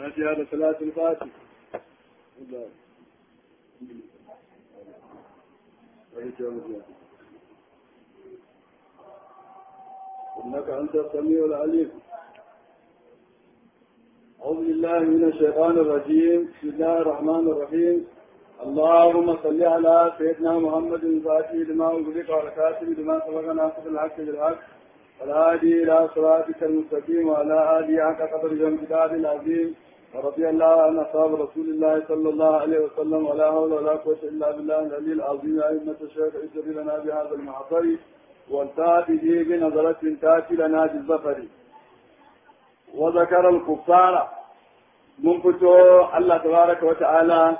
فاتحة لصلاة الفاتح الله إنك أنت السميع العليم أعوذ بالله من الشيطان الرجيم بسم الله الرحمن الرحيم اللهم صل على سيدنا محمد الفاتح لما أغلق والكاتب لما سبق ناصر الحق بالحق والهادي إلى صراطك المستقيم وعلى آله حق قدر الامتداد العظيم ورضي الله عن أصحاب رسول الله صلى الله عليه وسلم ولا حول ولا قوة إلا بالله العلي العظيم أئمة الشيخ اجر لنا بهذا المعطر والتاتي به بنظرة تاتي لنا بالظفر وذكر الكفار من فتو الله تبارك وتعالى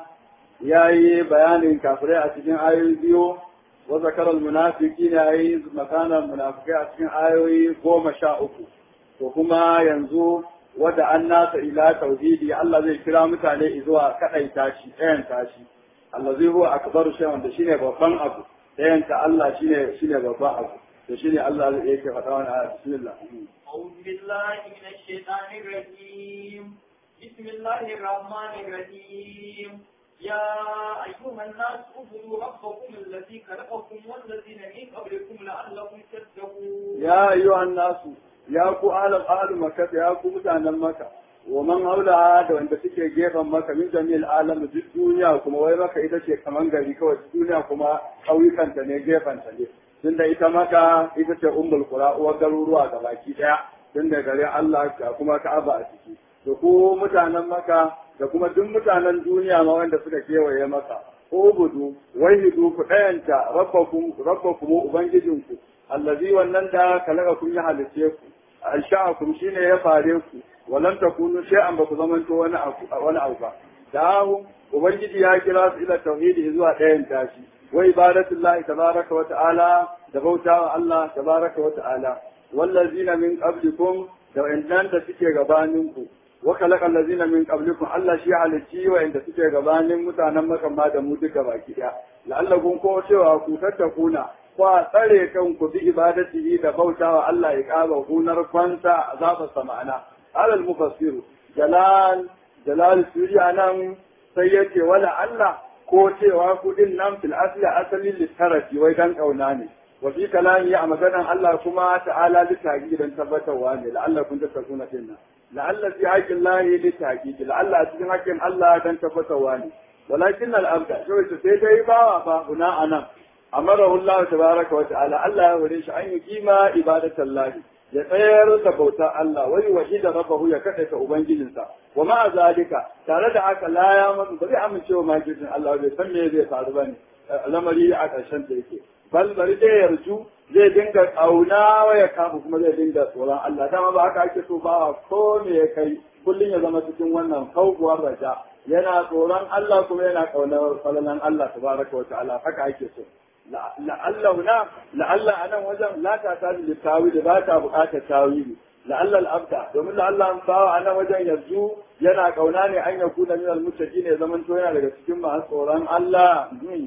ياي بيان كافرين أتجين آية بيو وذكر المنافقين أي مكان المنافقين أتجين آية قوم شاءكم وكما ينزو wada an nasa ila tauhidi Allah zai kira mutane zuwa kadai tashi ɗayan tashi Allah zai huwa akbaru shay wanda shine babban abu ɗayan ta Allah shine shine babban abu to shine Allah zai yake faɗa wannan aya bismillah أعوذ بالله من الشيطان الرجيم بسم الله الرحمن الرحيم يا أيها الناس اعبدوا ربكم الذي خلقكم والذين من قبلكم لعلكم تتقون ya ayyuhan nasu ya ku alam ahlu makka ya ku mutanen makka wa man haula da wanda suke gefen maka min jami'il alam duk duniya kuma wai maka ita ce kaman gari kawai duk duniya kuma ƙauyukan ta ne gefen ta ne tunda ita maka ita ce ummul qura uwar garuruwa ga baki daya tunda gare Allah ga kuma Ka'aba a ciki da ku mutanen maka da kuma duk mutanen duniya ma wanda suka kewaye maka ubudu wahidu ku dayanta rabbakum rabbakum ubangijinku allazi wannan da kalaka kun ya halice ku ansha'akum shine ya fare ku walan takunu shay'an ba ku zamanto wani abu wani abu ba dahu ubangiji ya kira su ila tauhidi zuwa ɗayan tashi wa ibadatullahi tabaraka wa ta'ala da bautawa Allah tabaraka wa ta'ala wallazina min qablikum da wa'annan da suke gabaninku wa khalaqa allazina min qablikum Allah shi halicci wa'anda suke gabanin mutanen makamma da mu duka baki daya la'allakum ko cewa ku tattakuna kwa tsare kanku bi ibadatihi da bautawa Allah ya kaba gunar kwanta azabar sama'ana alal mufassiru jalal jalal suriya nan sai yake wala Allah ko cewa kudin nan fil asli asalin littarafi wai dan kauna ne wa fi kalami a maganan Allah kuma ta'ala litaki dan tabbatarwa ne la'alla kun tattakuna dinnan la'alla fi haqqin lahi litaki la'alla cikin haƙƙin Allah dan tabbatarwa ne walakin al-abda sai dai bawa fa guna anan amarahu Allah tabaraka wa ta'ala Allah ya hore shi an yi kima ibadatan lahi ya tsayar da bauta Allah wai wahida rabbahu ya kada ta ubangijinsa wa ma zalika tare da haka la ya mutu ba zai amince wa majidin Allah bai san me zai faru bane lamari a ƙarshen da yake bal bari dai yarju zai dinga kauna wa ya kafu kuma zai dinga tsoron Allah dama ba haka ake so ba ko me ya kai kullun ya zama cikin wannan kauguwar raja yana tsoron Allah kuma yana kaunar falalan Allah tabaraka wa ta'ala haka ake so la'allahu na la'alla a nan wajen la ta ta da tawili ba ta buƙatar tawili la'alla al'abda domin la'alla an bawa a nan wajen yanzu yana kauna ne an yaku da minal mutaki ne zaman to yana daga cikin masu tsoron Allah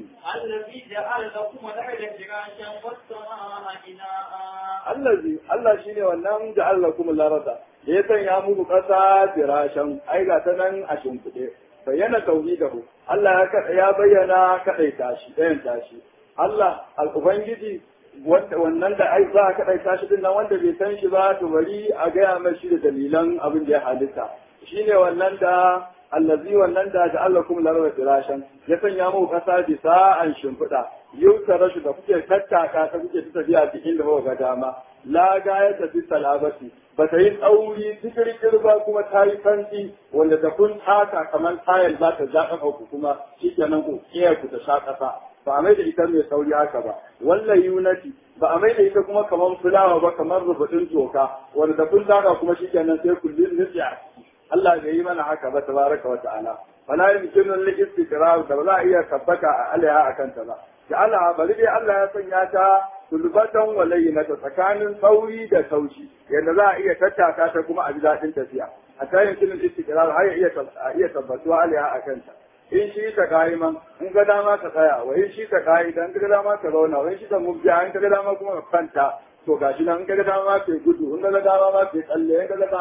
الذي جعل لكم الأرض فراشا والسماء بناء allazi Allah shine wannan da Allah kuma larada da ya sanya muku ƙasa firashan ai ga ta nan a shimfiɗe bayyana tauhidahu Allah ya bayyana kaɗaita shi ɗayan tashi Allah al'Ubangiji wannan da ai za a kaɗai tashi din nan wanda bai san shi ba to bari a gaya mai shi da dalilan abin da ya halitta shi ne wannan da allazi wannan da da Allah kuma laraba firashan ya sanya muku ƙasa bisa an shimfiɗa yau ta rashu da kuke tattaka ta kuke ta tafiya cikin da ga dama la ga ya tafi salabati ba ta yi tsauri tikirkir ba kuma ta yi fanti wanda ta kun taka kamar tayar za ta zaɓa ku kuma shi kenan ku kiyar ku ta sha ƙasa ba a mai da ita mai sauri haka ba wallan yunati ba a mai da ita kuma kamar fulawa ba kamar rubutun toka wanda da kun daga kuma shikenan sai kullun nufi a ciki Allah bai yi mana haka ba tabaraka wa ta'ala fala yumkinu lil istiqrar da ba za a iya tabbata a alaiha akan ta ba da Allah bari dai Allah ya sanya ta sulbatan walayna ta tsakanin sauri da taushi yadda za a iya tattaka ta kuma a ji daɗin tafiya a tayin kinin istiqrar har ya iya tabbatuwa alaiha akan ta in shi ta kayi man in ga dama ka tsaya wa in shi ta kayi dan ga dama ka zauna wa in shi ta mubja in ka ga dama kuma ka kanta to gashi nan in ka ga dama ka gudu in ka ga dama ma ka tsalle in ka ga dama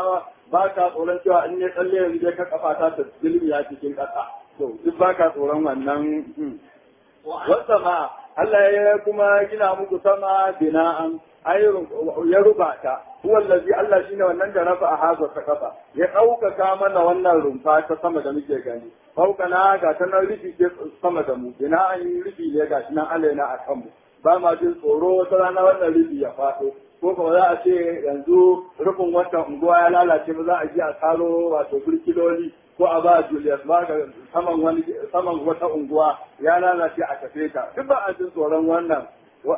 ba ka tsoron cewa in ne tsalle yanzu dai ka kafa ta ta zulmiya cikin ƙasa to duk ba ka tsoron wannan wasa ma Allah ya kuma gina muku sama bina'an ya ruba ta huwa allazi Allah shine wannan da rafa a haza ta kafa ya ɗaukaka mana wannan rumfa ta sama da muke gani fauka na ga ta nan rufi ke sama da mu bina'an rufi ne ga shi nan Allah yana a kanmu ba ma jin tsoro wata rana wannan rufi ya faɗo ko kuma za a ce yanzu rufin wata unguwa ya lalace ba za a ji a karo wato burkiloli ko a ba Julius ba ga saman wani saman wata unguwa ya lalace a tafe ta duk ba a jin tsoron wannan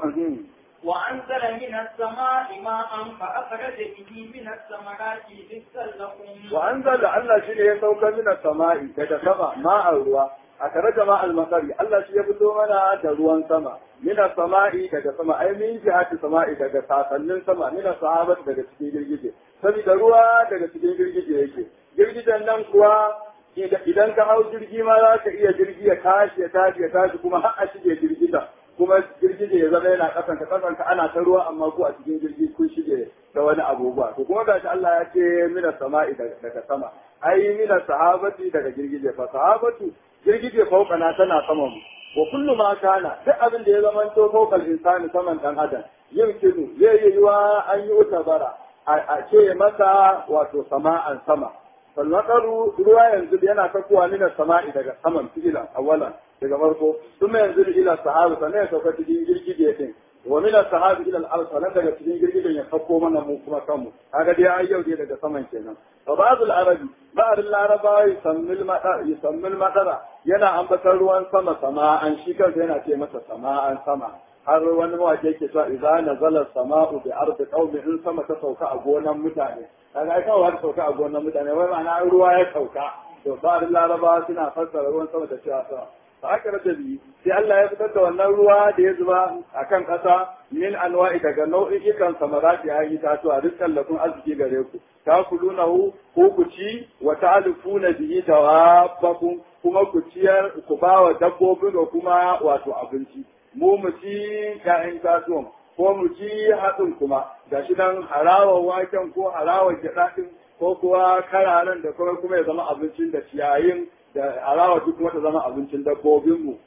وأنزل من السماء ماء فأخرج به من الثمرات رزقا لكم وأنزل الله شيء يسوك من السماء كتسمى ماء الروا أخرج ماء المطر الله شيء يبدو منا تروان سما من السماء كتسمى أي من جهة السماء كتسمى سما من الصحابة كتسمى girgije saboda ruwa daga cikin girgije yake girgijen nan kuwa idan ka hau jirgi ma za ka iya jirgi ya tashi ya tashi ya tashi kuma har a shige girgiza kuma girgije ya zama yana kasanka kasanka ana ta ruwa amma ko a cikin jirgi kun shige da wani abubuwa to kuma gashi Allah ya ce mina sama'i daga sama ai mina sahabati daga girgije fa sahabatu girgije faukana tana saman mu wa kullu ma kana duk abin da ya zama to faukal insani saman dan adam yin kinu zai yi yiwa an yi utabara a ce masa wato sama'an sama falmakaru ruwa yanzu yana sakuwa mina sama'i daga saman fi'ilan awalan daga farko kuma yanzu ila sahabi sannan ya sauka cikin girgije din wa min sahabi ila al-ard sannan daga cikin girgijen ya sauko mana mu kuma kanmu kaga dai ai yau dai daga saman kenan fa ba'd al-arabi ba'd al-araba yusammil madara yusammil madara yana ambatar ruwan sama sama'an shi kansa yana ce masa sama'an sama har wani mawaƙi yake cewa idza nazala sama'u bi ardi qaumi in sama ta sauka a gonan mutane kaga ai kawai ta sauka a gonan mutane wai ma'ana ruwa ya sauka to ba'd al-araba suna fassara ruwan sama da cewa sama fa aka rasa biyu sai Allah ya fitar da wannan ruwa da ya zuba a kan ƙasa min anwa'i daga nau'ikan samarati ya yi tatuwa dukkan lafin arziki gare ku ta kulunahu ko ku ci wa ta'alifuna bihi dawabbakum kuma ku ciyar ku ba wa dabbobin da kuma wato abinci mu mu ci ƴaƴan tatuwan ko mu ci hatsin kuma gashi dan harawar waken ko harawar gyaɗa ko kuwa kararen da kuma kuma ya zama abincin da ciyayin da alawa duk wata zama abincin dabbobinmu.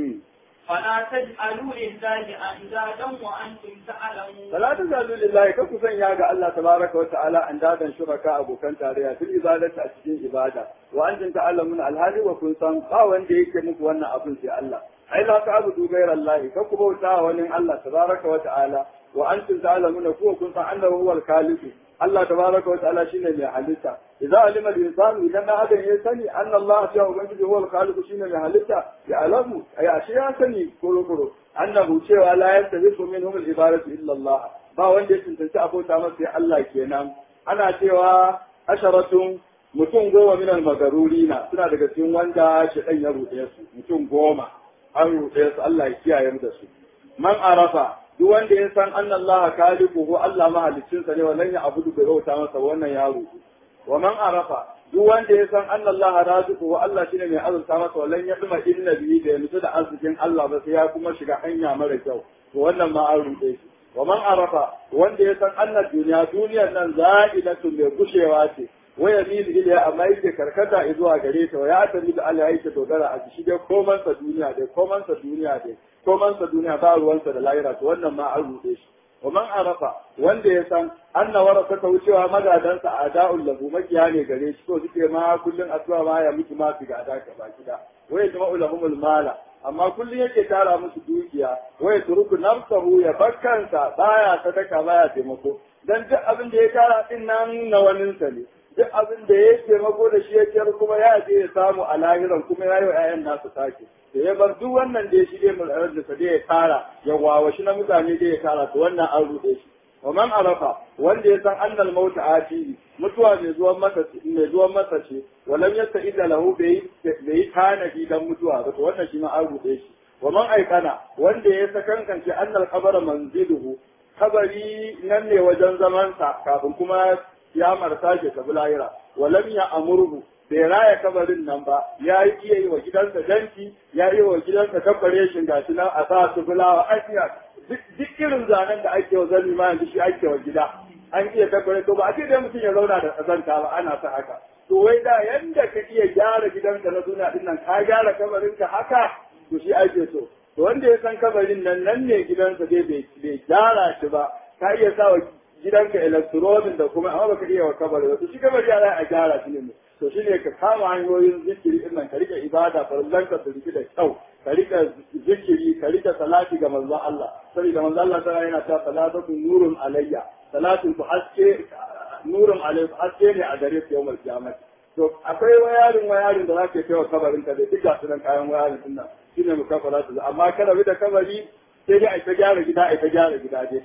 فلا تجعلوا لله أندادا وأنتم تعلمون فلا تجعلوا لله كف سنيا ga Allah tabaraka wa ta'ala andadan shuraka abokan tarayya fil ibadati a cikin ibada wa antum ta'lamun alhali wa kun san ba wanda yake muku wannan abin sai Allah ai la ta'budu ghayra Allah ka ku bauta wani Allah tabaraka wa ta'ala wa antum ta'lamuna ku kun san annahu huwal khaliq Allah tabaraka wa ta'ala shine mai halitta idza alima al-insanu idan da adam ya sani anna Allah ya ubangiji huwa al-khaliq shine mai halitta ya alamu ay ashe ya sani kuro kuro annahu cewa la yantabisu minhum al-ibadatu illa Allah ba wanda ya tantance abota masa sai Allah kenan ana cewa asharatun mutum goma min al-magarurina suna daga cikin wanda shedan ya ruɗe su mutum goma an ruɗe su Allah ya kiyaye mu da su man arafa duk wanda ya san anna Allah khaliqu ko Allah mahaliccinsa ne wannan ya abudu bai bauta masa wannan ya ruɗu wa man arafa duk wanda ya san anna Allah raziqu wa Allah shine mai azurta masa wallan ya duma inna bihi da yanzu da arzikin Allah ba sai ya kuma shiga hanya mara kyau to wannan ma an ruɗe shi wa man arafa wanda ya san anna duniya duniyar nan za'ilatu mai gushewa ce wa yamilu ilayha amma yake karkata zuwa gare ta wa ya tabi da Allah yake dogara a shi dai koman sa duniya dai koman sa duniya dai koman sa duniya ba ruwansa da lahira to wannan ma an ruɗe shi wa man arafa wanda ya san anna warasa ta wucewa magadansa a da'ul lahu makiya ne gare shi to suke ma kullun asuwa ma ya mutu ma su gada ka baki da waya jama'u lahumul mala amma kullun yake tara musu dukiya waya turuku nafsahu ya bakkansa baya sadaka baya taimako dan duk abin da ya tara din nan na waninsa ne duk abin da ya taimako da shi ya ciyar kuma ya je ya samu a lahiran kuma ya yi wa 'ya'yan nasu sake da ya bar duk wannan da ya shige mu da sa da ya tara ya wawashi na mutane da ya tara to wannan an ruɗe shi wa man arafa wanda ya san annal mauta ati mutuwa mai zuwan masa mai zuwan masa ce walam yasta'ida lahu bai bai tanadi dan mutuwa ba to wannan shi ma an ruɗe shi wa man aikana wanda ya sakankance annal qabara manziluhu kabari nan ne wajen zamansa kafin kuma ya marsa shi tabi lahira walam ya amurhu bai raya kabarin nan ba ya yi iya yi wa gidansa danki ya yi wa gidansa kabbare shi gashi nan a sa su fulawa ajiya duk irin zanen da ake wa zalli ma yanzu shi ake wa gida an iya tabbare to ba a ce dai mutum ya zauna da kazanta ba ana sa haka to wai da yanda ka iya gyara gidanka na duniya din nan ka gyara kabarinka haka to shi ake so to wanda ya san kabarin nan nan ne gidansa dai bai gyara shi ba ka iya sa wa gidanka electronic da kuma amma baka iya wa kabari ba to shi kabari ya za a gyara shi ne to shine ka kama hanyoyin zikiri din nan ka rika ibada farzan ka su da kyau ka rika zikiri ka rika salati ga manzon Allah saboda manzon Allah ta yana ta salatu nurun alayya salatin ku haske nurun alayya haske ne a gare su yawmal qiyamah to akwai wayarin wayarin da zaka kai wa kabarin ka da duk ga sunan kayan wayarin din nan shine mukafara su amma kada bi da kabari sai dai a ta gyara gida a ta gyara gida dai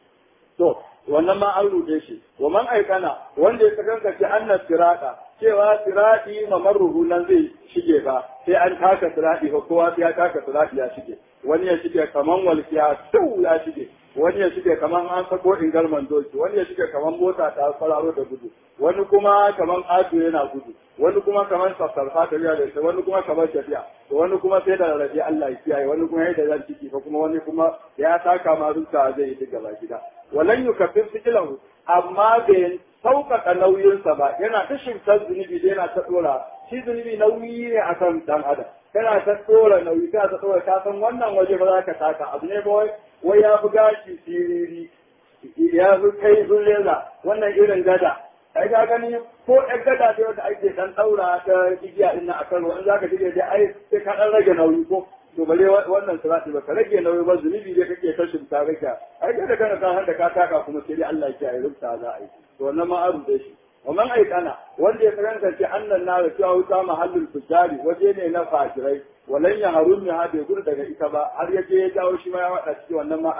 to wannan ma an rude shi wa man aikana wanda ya sakanka ce annas sirata cewa sirati mamarruhu nan zai shige ba sai an taka sirati ko kowa sai ya taka sirati ya shige wani ya shige kaman walkiya tu ya shige wani ya shige kaman an sako ingalman doki wani ya shige kaman mota ta fararo da gudu wani kuma kaman ato yana gudu wani kuma kaman sassarfa ta riya da wani kuma kaman tafiya wani kuma sai da rarrafe Allah ya kiyaye wani kuma yadda zan ciki ko kuma wani kuma ya taka ma zuciya zai yi gaba gida walan yukaffir fikilahu amma bai sauƙaƙa nauyinsa ba yana ta shimtar zunubi da yana ta ɗora shi zunubi nauyi ne a kan ɗan adam kana ta ɗora nauyi kana ta ɗora ka san wannan waje ba za ka taka abu ne ba wai ya fi gashi siriri ya fi kai zullela wannan irin gada ai ka gani ko ɗan gada ce wanda ake ɗan ɗaura ta igiya ɗin nan a kan in za ka dige dai ai sai ka ɗan rage nauyi ko to bare wannan sirati ba ka rage nauyi ba zunubi dai kake ta shimta rage ai kada kana ka handa ka taka kuma sai dai Allah ya kiyaye rubuta za a yi to wannan ma aru da shi ومن أيقنا wanda ya karanta ce annan na cewa wuta mahallin fujari waje ne na fajirai walan ya harun ha bai gudu daga ita ba har ya je ya jawo shi ma ya wada ciki wannan ma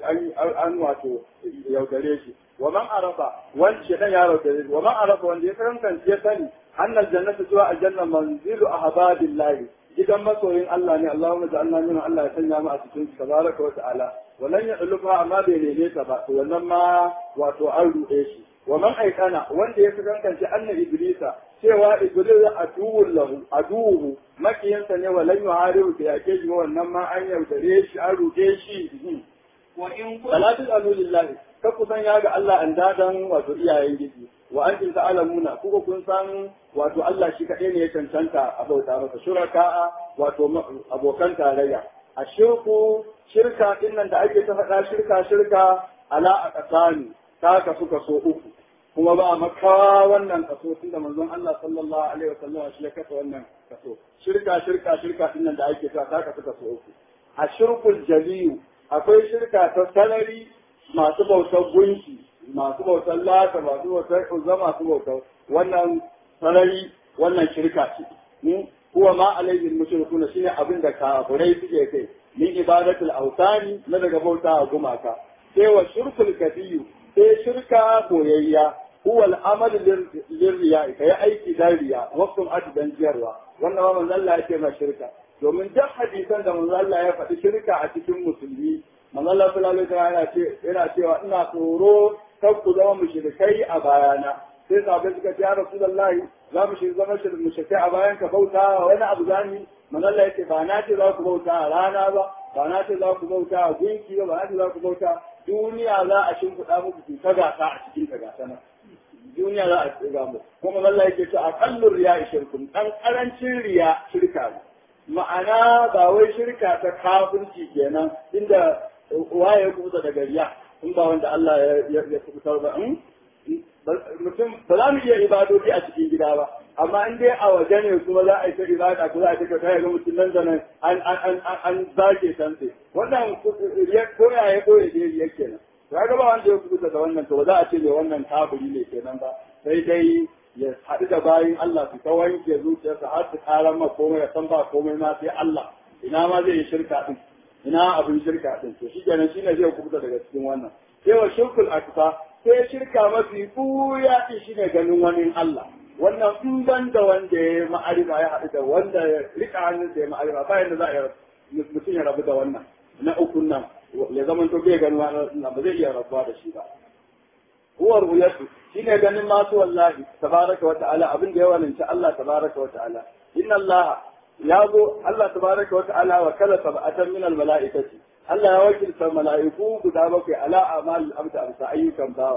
an wato yaudare shi wa man arafa wanda shi dan ya yaudare wa man arafa wanda ya karanta ya sani annal jannatu zuwa aljanna manzilu ahbadillahi gidan masoyin Allah ne Allahumma ja'alna min Allah ya sanya mu a cikin tabaraka wa ta'ala walan ya dulufa amma bai neme ta ba to wannan ma wato an ruɗe shi wa man aikana wanda ya kankance anna iblisa cewa iblis aduwwul lahu aduwwu makiyansa ne walan yuharibu da yake shi wannan ma an yaudare shi an ruɗe shi wa in salatu lillahi ka kusan ya ga Allah an dadan wato iyayen gidi wa antum ta'lamuna kuka kun san wato Allah shi kaɗai ne ya cancanta a bauta masa shuraka wato abokan tarayya a shirku shirka din nan da ake ta faɗa shirka shirka ala a ƙasani ta kasu kaso uku kuma ba makawa wannan kaso tunda manzon Allah sallallahu alaihi wasallam shi ya kasa wannan kaso shirka shirka shirka din nan da ake ta ta kasu kaso uku a shirkul jaliyu akwai shirka ta salari masu bautar gunki masu bautar lata masu bautar uzza masu bautar wannan sarari wannan shirka ce kuwa ma alaihi mushrikuna shine abin da kafirai suke kai min ibadatul awtani na daga bauta a gumaka sai wa shirkul kabiyu sai shirka koyayya huwa al-amal lirriya kai aiki dan riya wasu dan jiyarwa wannan ma manzo Allah yake ma shirka domin duk hadisan da manzo Allah ya faɗi shirka a cikin musulmi manzo Allah sallallahu alaihi wasallam yana ce yana cewa ina tsoro kar ku zama mushrikai a bayana sai sahabbai suka ce ya rasulullahi za mu shi zama mushrikai a bayan ka bauta wani abu zani manzo Allah yake ba na ce za ku bauta a rana ba ba na ce za ku bauta a gunki ba ba na ce za ku bauta duniya za a shimfiɗa muku ku ta gasa a cikin ta gasa nan duniya za a tsira mu kuma Allah yake ce aqallur riya shirkun dan karancin riya shirka ne ma'ana ba wai shirka ta kafirci kenan inda waye ya kubuta daga riya in ba wanda Allah ya kubutar ba mutum ba za mu iya ibadodi a cikin gida ba amma in dai a waje ne kuma za a yi ta ibada ko za a ta kai ga mutum nan da nan an an an an zage sanse wannan riya ko ya ya ko ya riya kenan ya ga ba wanda ya kubuta da wannan to ba za a ce mai wannan kafiri ne kenan ba sai dai ya haɗu da bayin Allah su ta wanke zuciyarsa har su ƙarar ma komai ya san ba komai ma sai Allah ina ma zai yi shirka din ina abin shirka din to shi kenan shine zai kubuta daga cikin wannan sai wa shirkul aksa sai shirka mafi buya din shine ganin wani Allah wannan in ban da wanda ya ma'arifa ya haɗu da wanda ya rika hannun da ya ma'arifa ba yadda za a mutum ya rabu da wannan na ukun nan ya zama to bai ganin wani ba zai iya rabuwa da shi ba huwa ru'yatu shine ganin masu wallahi tabaraka wa ta'ala abin da ya walinci Allah tabaraka wa ta'ala inna Allah ya zo Allah tabaraka wa ta'ala wa kala sab'atan min al mala'ikati Allah ya wakilta mala'iku guda bakwai ala amal abda amsa ayyukan bawa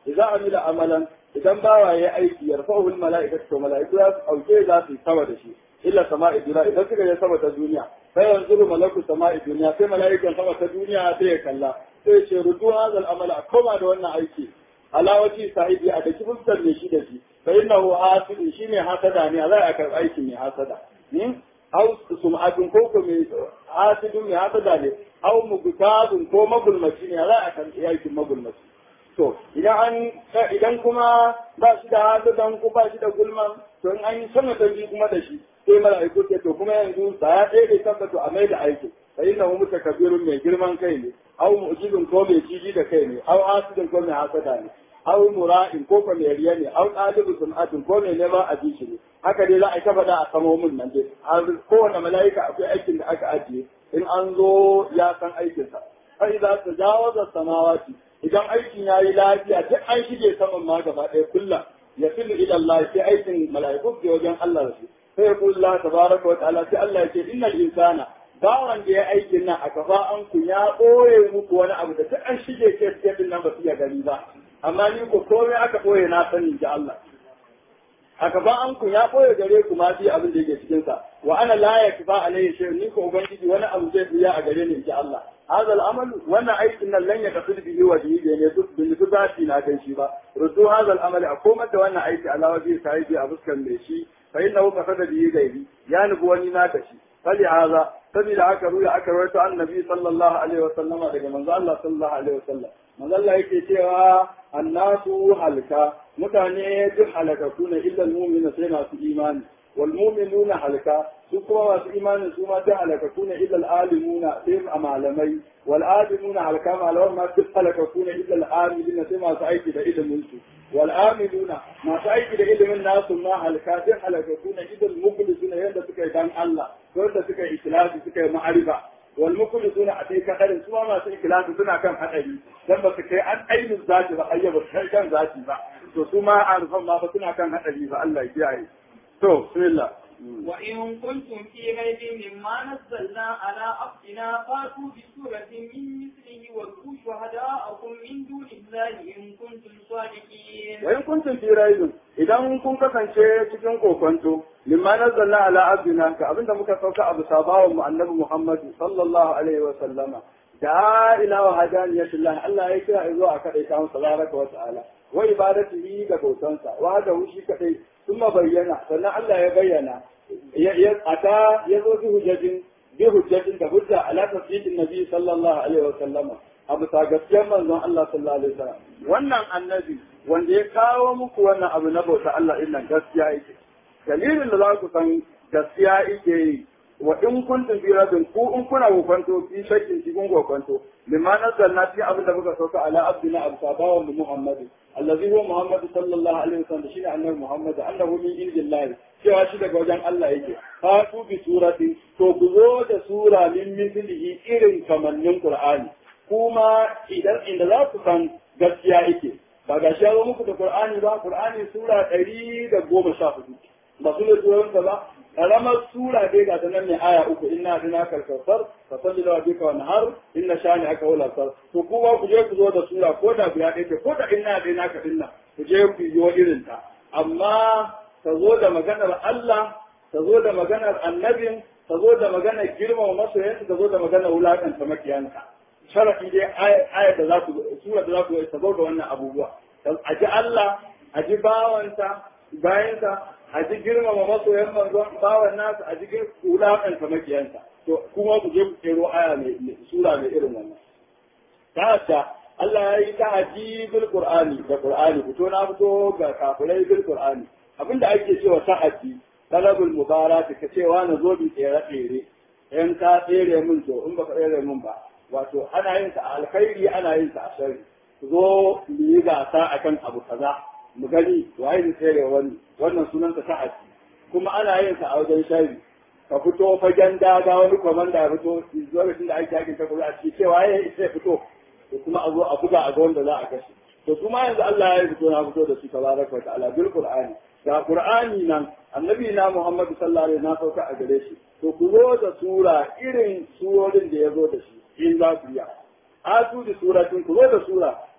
idza amila amalan idan bawa ya aiki yarfa'uhu al-mala'ikatu to mala'iku za su auke za su yi sama da shi illa sama'i duniya idan suka je sama ta duniya sai yanzu malaku sama'i duniya sai mala'ikan sama ta duniya sai ya kalla sai ya ce rudu hadal amala a koma da wannan aiki alawati sahibi a daki fuskar ne shi da shi fa innahu hasidu shi ne hasada ne za a karɓi aikin mai hasada au sum'atun ko ko mai hasidun mai hasada ne au mugtabun ko magulmaci ne za a karɓi aikin magulmaci to idan an idan kuma ba shi da hasadan ko ba shi da gulman to in an yi sama ta biyu kuma da shi sai mala'iku ce to kuma yanzu ba ya ɗaya bai tabbata a mai da aiki fa inna hu mutakabirun mai girman kai ne aw mu'jizun ko mai jiji da kai ne aw asidun ko mai hasada ne aw mura'in ko ko mai riya ne aw ɗalibu sun'atun ko mai neman abinci ne haka dai za a ta faɗa a kamomin nan dai kowane mala'ika akwai aikin da aka ajiye in an zo ya san aikinsa fa idza tajawaza samawati idan aikin yayi lafiya duk an shige saman ma gaba ɗaya kullum ya filu ila Allah sai aikin mala'iku ke wajen Allah da shi sai ya Allah tabaraka wa ta'ala sai Allah ya ce innal insana bawan da ya aikin nan a kafa an ku ya ɓoye muku wani abu da duk an shige ke cikin nan ba su iya gani ba amma ni ko komai aka ɓoye na sani ga Allah a kafa an ku ya ɓoye gare ku ma fi abin da yake cikin sa wa ana la yakfa alayhi shay ni ko ubangiji wani abu zai biya a gare ni ga Allah هذا العمل وانا ايت ان لن يقصد به وجهي بين يدك بالذاتي لا كنشي با ردوا هذا العمل اقومت وانا ايت على وجه سعيدي ابسكن ميشي فانه قصد به غيري يا نبواني ناكشي فلهذا سبيل aka ruya aka rawaito annabi sallallahu alaihi wasallama daga manzo Allah sallallahu alaihi wasallam manzo Allah yake cewa annasu halka mutane duk halakaku ne illa almu'minu sai masu imani wal mu'minuna halka su kuma masu imanin su ma duk halakaku ne illa alimuna sai malamai wal alimuna halka malaman ma duk halakaku ne illa alimina sai masu aiki da ilimin su wal amiluna masu aiki da ilimin nasu ma halka sai halakaku ne illa mukhlisuna yanda suka yi dan Allah wanda suka yi ikhlasi suka yi ma'arifa wal mukhlisuna a kai kadarin su ma masu ikhlasi suna kan hadari dan ba su kai an ainin zati ba ayya ba kai kan zati ba to su ma arfan ma ba suna kan hadari ba Allah ya kiyaye to bismillah وإن كنتم في ريب مما نزلنا على عبدنا فاتوا بسورة من مثله وادعوا شهداءكم من دون الله إن كنتم صادقين. وإن كنتم في ريب إذا كنتم kasance cikin kokonto mimma nazzalna ala abdina ka abinda muka sauka abu sabawa mu annabi Muhammad sallallahu alaihi wa sallama da ila wa hadaniyatillah Allah ya kira izo a kadai ta masa tabaraka wa ta'ala wa ibadatihi da bautansa wa da shi kadai ثم bayyana sannan Allah ya bayyana ya ata ya zo bi hujjajin bi hujjajin da hujja ala tafsirin nabi sallallahu alaihi wa sallama abu ta gaskiyar manzon Allah sallallahu alaihi wa sallam wannan annabi wanda ya kawo muku wannan abu na bauta Allah din nan gaskiya yake dalilin da za ku san gaskiya yake yi wa in kuntum fi rabin ku in kuna kokwanto fi shakkin cikin kokwanto limma nazzalna fi abin da muka sauka ala abdina abu sabawan mu muhammadu allazi huwa muhammad sallallahu alaihi wasallam shine annabi muhammad annahu min indillahi cewa shi daga wajen Allah yake fatu bi surati to ku zo da sura min mislihi irin kamannin qur'ani kuma idan inda za ku san gaskiya yake ba ga shi ya muku da qur'ani ba qur'ani sura 114 ba su ne turan ba karamar sura dai ga ta nan ne aya uku inna dina kalkausar fa salli da bika wa nahar inna shani aka wala sar to kuma ku je ku zo da sura ko da guda ɗaya ko da inna dina ka dinna ku je ku yi irin ta amma ta zo da maganar Allah ta zo da maganar annabin ta zo da maganar girmama masoyansa ta zo da maganar wulakanta makiyanka sharafi dai aya da za ku sura da za ku ta zo da wannan abubuwa a ji Allah a ji bawansa bayansa a ji girmama masoyan manzon bawan nasu a ji wulaƙanta makiyansa to kuma ku je ku kero aya mai sura mai irin wannan ta ta Allah ya yi ta'aji bil qur'ani da qur'ani fito na fito ga kafirai bil qur'ani abinda ake cewa ta'aji talabul mubarak ka cewa na zo bi tsere tsere in ka tsere min to in baka tsere min ba wato ana yin sa a alkhairi ana yin sa a sharri zo mu yi gasa akan abu kaza mu gani waye ne tsere wani wannan sunansa ta'addi kuma ana yin sa a wajen shari ka fito fagen daga wani komanda ya fito lokacin da ake yakin takobi a cikin cewa ya isa ya fito to kuma a zo a buga a ga wanda za a kashe to kuma yanzu Allah ya fito na fito da su tabaraka wa ta'ala bil qur'ani ga qur'ani nan annabi na Muhammad sallallahu alaihi wasallam na sauka a gare shi to ku zo da sura irin surorin da ya zo da shi in za ku yi atu da suratin ku zo da sura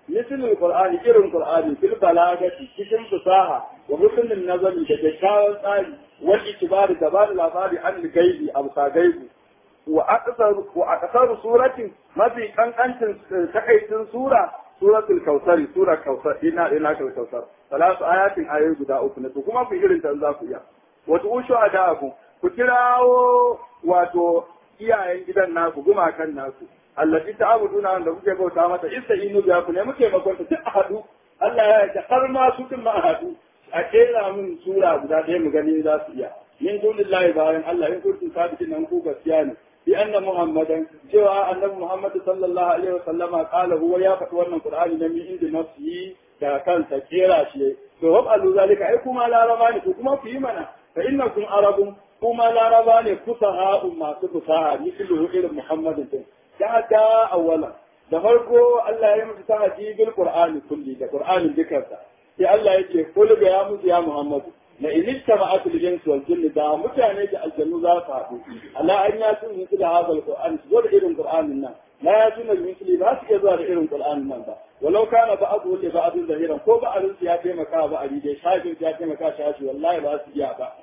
مثل القرآن إير القرآن في البلاغة cikin fasaha wa husnul nazari da kyakkyawan tsari wal itibar da ba labari an gaibi abu ka gaibi wa aqsar wa aqsar suratin mafi kankancin takaitin sura suratul kautsari sura kautsar ina ina kautsar salatu ayatin ayoyi guda uku ne to kuma ku irin ta za ku iya wato ushu adaku ku kirawo wato iyayen gidan naku gumakan naku allati ta'buduna wanda kuke bauta mata ista'inu biya ku ne muke makonta duk a hadu Allah ya yarda har ma su din ma a hadu a kera mun sura guda ɗaya mu gani za su iya min dunillahi bayan Allah in kuntum sabitin nan ku gaskiya ne bi anna muhammadan cewa annabi muhammad sallallahu alaihi wasallama qala huwa ya faɗi wannan qur'ani na min inda nafsihi da kansa kera shi to hab alu zalika ai kuma laraba ne ko kuma ku yi mana fa innakum arabun kuma laraba ne fusaha masu fusaha mislu irin muhammadin din da da awwala da farko Allah ya musu tahadi bil qur'ani kulli da qur'anin dukansa sai Allah ya ce kul ga ya musu ya muhammadu la in ittama'at al-jins wal jinn da mutane da aljannu za su haɗu ala an ya tun musu da hadal qur'an su zo da irin qur'anin nan la ya tun misli ba su iya zuwa da irin qur'anin nan ba walau kana ba'du li ba'dun zahiran ko ba'dun ya taimaka ba ali dai shafin ya taimaka shafi wallahi ba su iya ba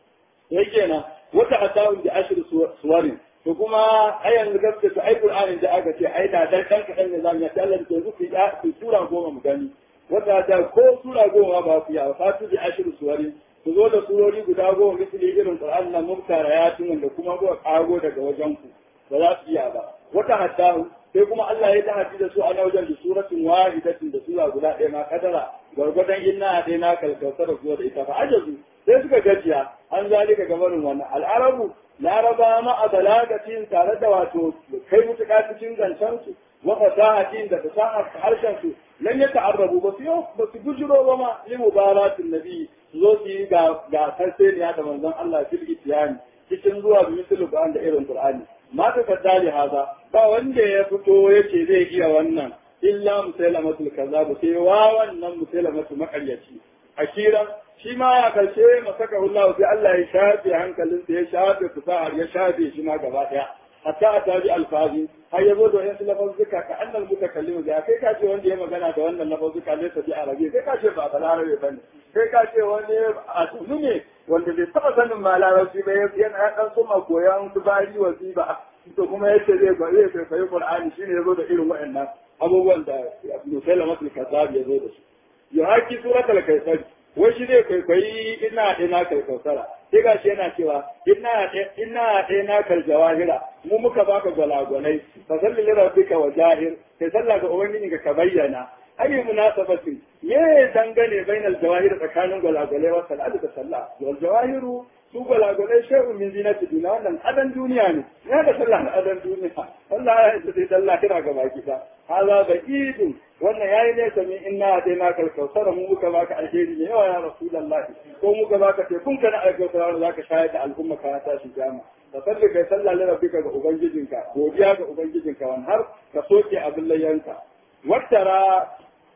sai kenan wata atawun da ashir suwarin to kuma ai yanzu gaske to ai qur'anin da aka ce ai da dan dan kadan ne zamu yi Allah da yanzu ku ya ku sura goma mu gani wata da ko sura goma ba ku ya fatu bi ashir suwarin ku zo da surori guda goma misali irin qur'an nan mumtara ya tun da kuma ko kago daga wajen ku ba za su iya ba wata haddahu sai kuma Allah ya tahaddi da su a wajen da suratun wahidatin da sura guda ɗaya ma kadara gwargwadon inna dai na kalkautar da zuwa da ita fa ajazu sai suka gajiya an zalika gabanin wannan al'arabu laraba ma a balagatin tare da wato kai mutuka cikin zancen su wa fasahatin da fasahar harshen su lan ya ta'arrabu ba su ba su gujiro ba ma li mubaratin nabi su zo su yi ga ga sarseniya da manzon Allah fil itiyani cikin zuwa bi mislu da irin qur'ani ma ta kaddali haza ba wanda ya fito yace zai iya wannan illa musailamatul kazzab sai wa wannan musailamatul makaryaci akira shi ma ya karshe masaka Allah sai Allah ya shafe hankalinsa ya shafe fasahar ya shafe shi ma gaba daya hatta a tabi alfazi har yazo da wasu lafazzuka ka annal mutakallimu da kai ka ce wanda ya magana da wannan lafazzuka ne sabi arabi kai ka ce ba balarabe bane kai ka ce wani a tunu ne wanda bai taba sanin ma larabci ba yana dan suma koyan tubari wasiba to kuma yace zai ga zai kai Qur'ani shine yazo da irin waɗannan abubuwan da Musailama al-Kazzab yazo da su ya haki suratul kaisar wai shi zai kwaikwayi ina ina kai kausara sai ga shi yana cewa ina ina ina kal jawahira mu muka baka gwalagwalai fa salli li rabbika wa jahir sai sallah ga ubangiji ka bayyana ayi munasabatin me dangane bainal jawahir tsakanin gwalagwalai wa salatu da sallah wal jawahiru su gwalagwalai shay'un min zinati dunya wannan adan duniya ne ya da sallah na adan duniya Allah ya yi sai sallah kira ga baki da haza da idin wannan yayi ne sami inna dai na kal kausara mu muka baka alheri ne yawa ya rasulullahi ko muka baka te kun kana alkausara wanda zaka shayar da al'umma ka ta shi jama da sallah kai sallah li rabbika ga ubangijinka godiya ga ubangijinka wan har ka soke abin layyanka wattara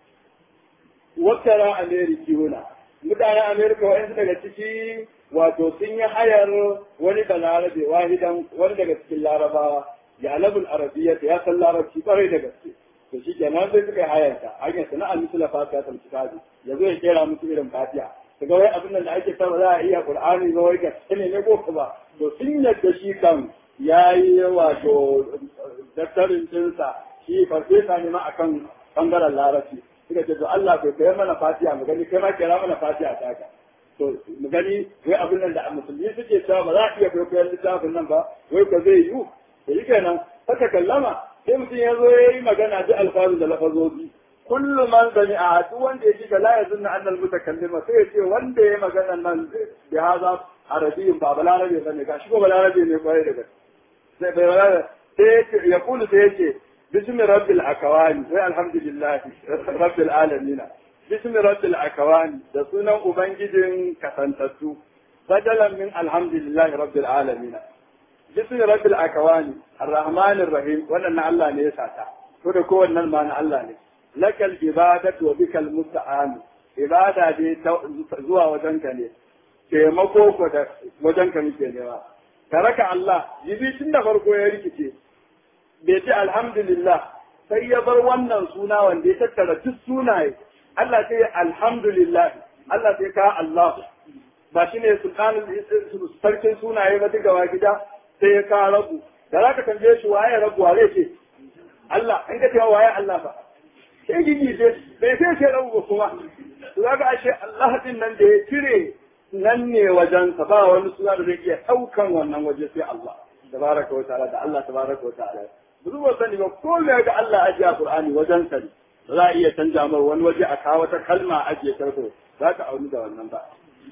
wattara amerikiyuna mutanen amerika wa'yansu daga ciki wato sun yi hayar wani da larabe wahidan wani daga cikin larabawa ya alabul arabiyya ya san larabci kwarai da gaske to shi kenan sai suka yi hayar ta hanyar sana'a musu la fatiha ta kitabi ya zo ya kera musu irin fatiha daga wai abin da ake sama za a iya qur'ani ba wai gaske ne ne ko ba to sun yadda shi kan yayi wato daftarin dinsa shi farfesa ne ma akan bangaren larabci suka ce to Allah bai kai mana fatiha mu gani kai ma kera mana fatiha ta ka to mu gani wai abin nan da musulmi suke cewa ba za a iya kwaikwayon littafin nan ba wai ko zai yiwu da yi kenan haka kallama sai mutum ya zo ya yi magana da alfazu da lafazozi kullu man sami a duk wanda ya ji ga la yazunna annal mutakallima sai ya ce wanda ya yi magana nan bi haza arabiyyin ba balarabe bane gashi ko balarabe ne kwarai da gaske sai bai balarabe sai ya kulu sai ya ce باسم رب الأكوان والحمد لله رب العالمين باسم رب الأكوان da sunan ubangijin kasantattu badalan min alhamdulillah rabbil alamin bismi rabbil akawani arrahmanir rahim wannan na Allah ne ya sata ko da kowannan ma na Allah ne lakal ibadatu wa bikal musta'an ibada dai zuwa wajenka ne taimako ko da wajenka muke nema taraka Allah jibi tun da farko ya rikice bai ce alhamdulillah sai ya bar wannan suna wanda ya tattara duk sunaye Allah sai alhamdulillah Allah sai ka Allah ba shi ne sultanin sarkin sunaye ba duka gida sai ya ka rabu da za ka tambaye shi waye rabu wa ce Allah in ka cewa waye Allah ba sai gigi ce bai sai ce rabu ba kuma to zaka ashe Allah din nan da ya cire nan ne wajensa ba wani suna da zai iya ɗaukan wannan waje sai Allah tabaraka wa ta'ala da Allah tabaraka wa ta'ala duk ba sani ba ko me ga Allah ajiya Qur'ani wajen sa ne za a iya canja mar wani waje a kawo wata kalma ajiye tarko za ka auni da wannan ba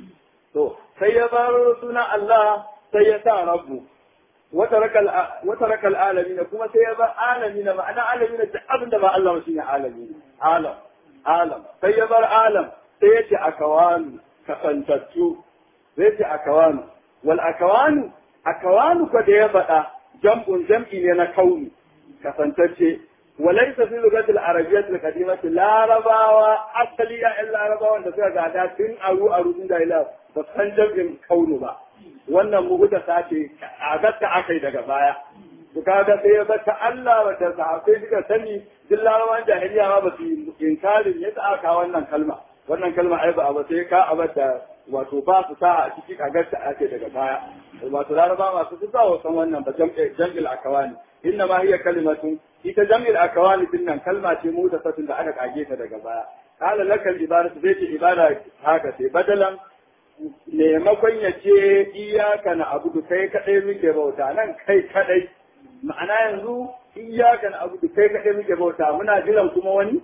to sai ya bar suna Allah sai ya sa rabbu wata rakal alamin kuma sai ya bar alamin ma'ana alamin da abin da ba Allah shi ne alamin alam alam sai ya bar alam sai ya ce akawanu kasantattu zai ce akawanu wal akawanu akawanu ko da ya faɗa jam'un jam'i ne na kauni kasantacce وليس في اللغة العربية القديمة لا رباوة أصلية إلا رباوة da suka gada tun aru aru tun da ila ba san jam'in kaunu ba wannan muguta sace a gatta akai daga baya to kaga sai ya bata Allah wa ta sahabbai suka sani duk larabawan jahiliya ma ba su inkarin yadda aka wannan kalma wannan kalma ai ba ba sai ka abada wato ba su sa a ciki a gatta ake daga baya wato laraba masu su sa san wannan ba jam'il akawani inna ma hiya kalimatun ita jam'il akawani din nan kalma ce mu da satin da aka kage ta daga baya kala lakal ibadatu zai ce ibada haka sai badalan maimakon ya ce iyaka na abudu kai kadai muke bauta nan kai kadai ma'ana yanzu iyaka na abudu kai kadai muke bauta muna jiran kuma wani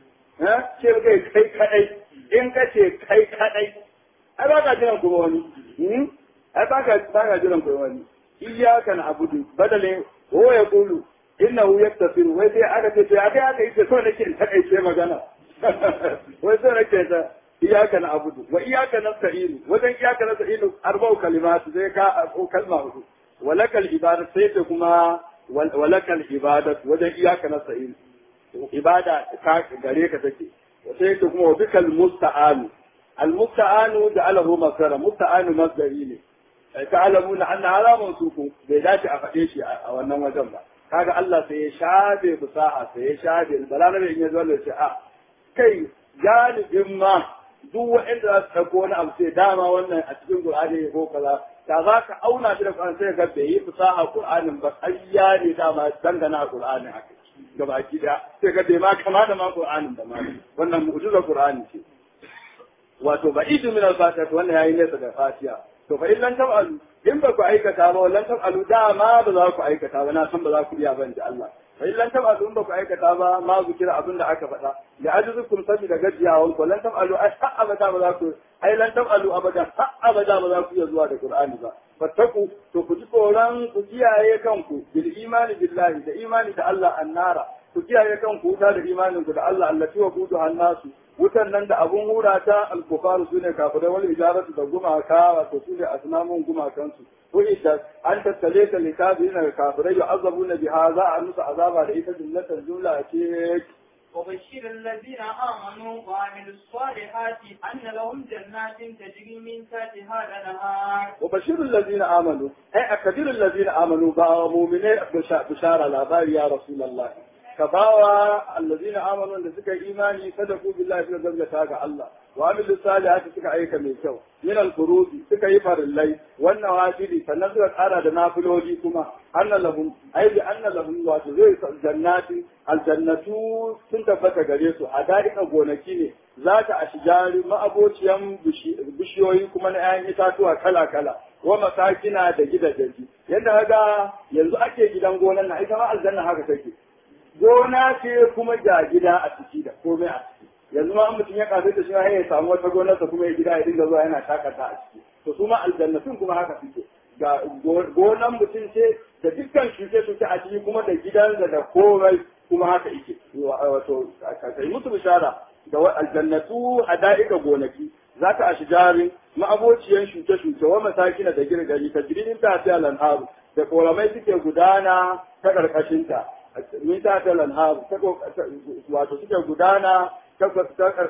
ce kai kai kadai in ka ce kai kadai ai ba ka jiran kuma wani ai ba ka ba ka jiran kuma wani iyaka na abudu badale ko ya kulu innahu yaktasiru wai sai aka ce to aka aka yi so nake in takaice magana wai so nake ta iyaka na abudu wa iyaka nasta'inu wajen iyaka nasta'inu arba'u kalimatu zai ka kalma hudu walakal ibadatu sai ta kuma walakal ibadatu wajen iyaka nasta'inu ibada ka gare ka take sai ta kuma bikal musta'anu al musta'anu da alahu masara musta'anu masdari ne ta'lamuna anna hada mansukun bai dace a faɗe shi a wannan wajen ba kaga Allah sai ya shafe fusaha sai ya shafe balarabe in ya zo da ce a kai galibin ma duk wa'anda za su ɗauko wani abu sai dama wannan a cikin Qur'ani ko kaza da za ka auna shi da Qur'ani sai ga bai yi fusaha Qur'anin ba ƙarya ne dama dangana Qur'anin haka gabaki da sai ga bai ma kama da ma Qur'anin da ma wannan mu'jizar Qur'ani ce wato ba idu min al-fatiha wannan yayi nesa da fatiha to fa illan tab'alu in ba ku aikata ba wallan tab'alu dama ba za ku aikata ba na san ba za ku iya ban da Allah fa illan tab'alu in ba ku aikata ba ma zikira abin da aka faɗa da ajuzukum sabi da gajiyawan ku lan tab'alu ai har abada ba za ku ai lan tab'alu abada har abada ba za ku iya zuwa da Qur'ani ba fattaku to ku ji tsoron ku kiyaye kanku bil imani billahi da imani da Allah annara ku kiyaye kanku wuta da imanin ku da Allah allati wa kudu annasu wutan nan da abun hura ta alkufaru su ne kafirai wani ijaratu da gumaka wato su ne asnamun gumakansu ko ita an tattale ta likabi na kafirai ya azabu na biha za a musu azaba da ita jumlatan jumla ce وبشر الذين آمنوا وعملوا الصالحات أن لهم جنات تجري من تحتها الأنهار وبشر الذين آمنوا أي أكبر الذين آمنوا بقى مؤمنين بشارة لا يا رسول الله ka bawa allazina amanu da suka yi imani sadaku billahi suka gaskata ga Allah wa amilu salihati suka aika mai kyau min al-furuzi suka yi farillai wannan wajili sannan suka kara da nafiloli kuma anna lahum ai bi anna lahum wa zai jannati aljannatu sun tabbata gare su a da'ika gonaki ne za ta ashjari ma'abociyan bishiyoyi kuma na 'ya'yan itatuwa kala kala wa masakina da gidajeji yadda ga yanzu ake gidan gonan na ita ma aljanna haka take gona ce kuma ga gida a ciki da komai a ciki yanzu ma mutum ya kafe da shi ya samu wata gonarsa kuma ya gida ya dinga zuwa yana shakata a ciki to su ma aljannatun kuma haka suke ga gonan mutum ce da dukkan shuke-shuke a ciki kuma da gidan da da komai kuma haka yake wato kai musu bishara da aljannatu a da'ika gonaki za ta ashi jarin ma'abociyan shuke-shuke wa masakina da girgari ta jirin ta fi lanharu da koramai suke gudana ta ƙarƙashinta min ta ta lanharu wato suke gudana ta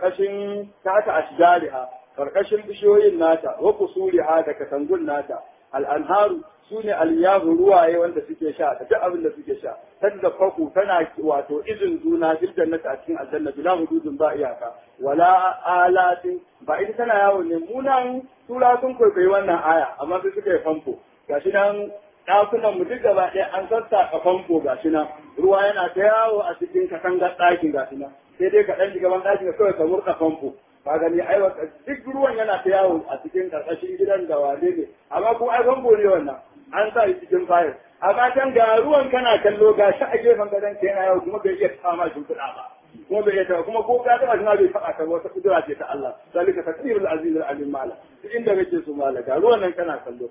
karkashin ta ta ashjariha karkashin bishiyoyin nata wa kusuriha da katangun nata al'anharu su ne aliyahu ruwaye wanda suke sha da duk abin da suke sha tadda faku tana wato izin juna fil jannati a cikin aljanna bila hududun ba iyaka wala alatin ba ita tana yawo ne munan tura sun kwaikwayi wannan aya amma sai suka yi famfo gashi nan ɗakunan mu duk gaba ɗaya an sassaƙa famfo gashi nan ruwa yana ta yawo a cikin katangar ɗakin gashi nan sai dai ka ɗan ji gaban ɗakin kawai ka murɗa famfo ka gani ai duk ruwan yana ta yawo a cikin karkashin gidan da wane ne amma kuma ai famfo ne wannan an sa shi cikin fayil amma can ga ruwan kana kallo ga shi a gefen gadon ka yana yawo kuma bai iya kama shimfiɗa ba kuma bai iya kuma ko ka taɓa shi ma bai faɗa ka wata kudura ce ta Allah zalika taqdirul aziz al alim mala duk inda kake so mala ga ruwan nan kana kallo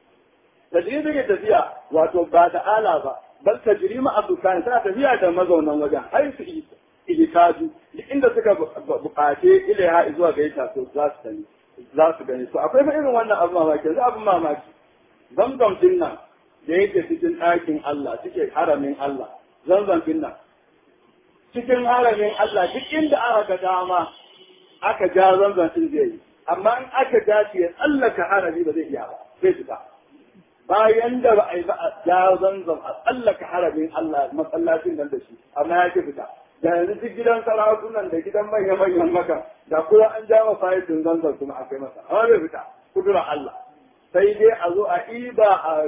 tajribi ne tafiya wato ba da ala ba bal tajri ma abukan tana tafiya da mazaunan wajen har su isa ilikaju duk inda suka bukace ilaiha zuwa ga ita to za su gani za su gani to akwai fa irin wannan abu mamaki yanzu abin mamaki zamzam din nan da yake cikin ɗakin Allah cikin haramin Allah zamzam din nan cikin haramin Allah duk inda aka ga dama aka ja zamzam din zai yi amma in aka ja shi ya tsallaka harami ba zai iya ba zai fita bayan da ba a yi ba a ja zamzam a tsallaka haramin Allah masallacin nan da shi amma ya ki fita da yanzu duk gidan sarakunan da gidan manya manyan maka da kuma an ja wa fayyadin zanzan kuma a kai masa amma bai fita kudura Allah sai dai a zo a iba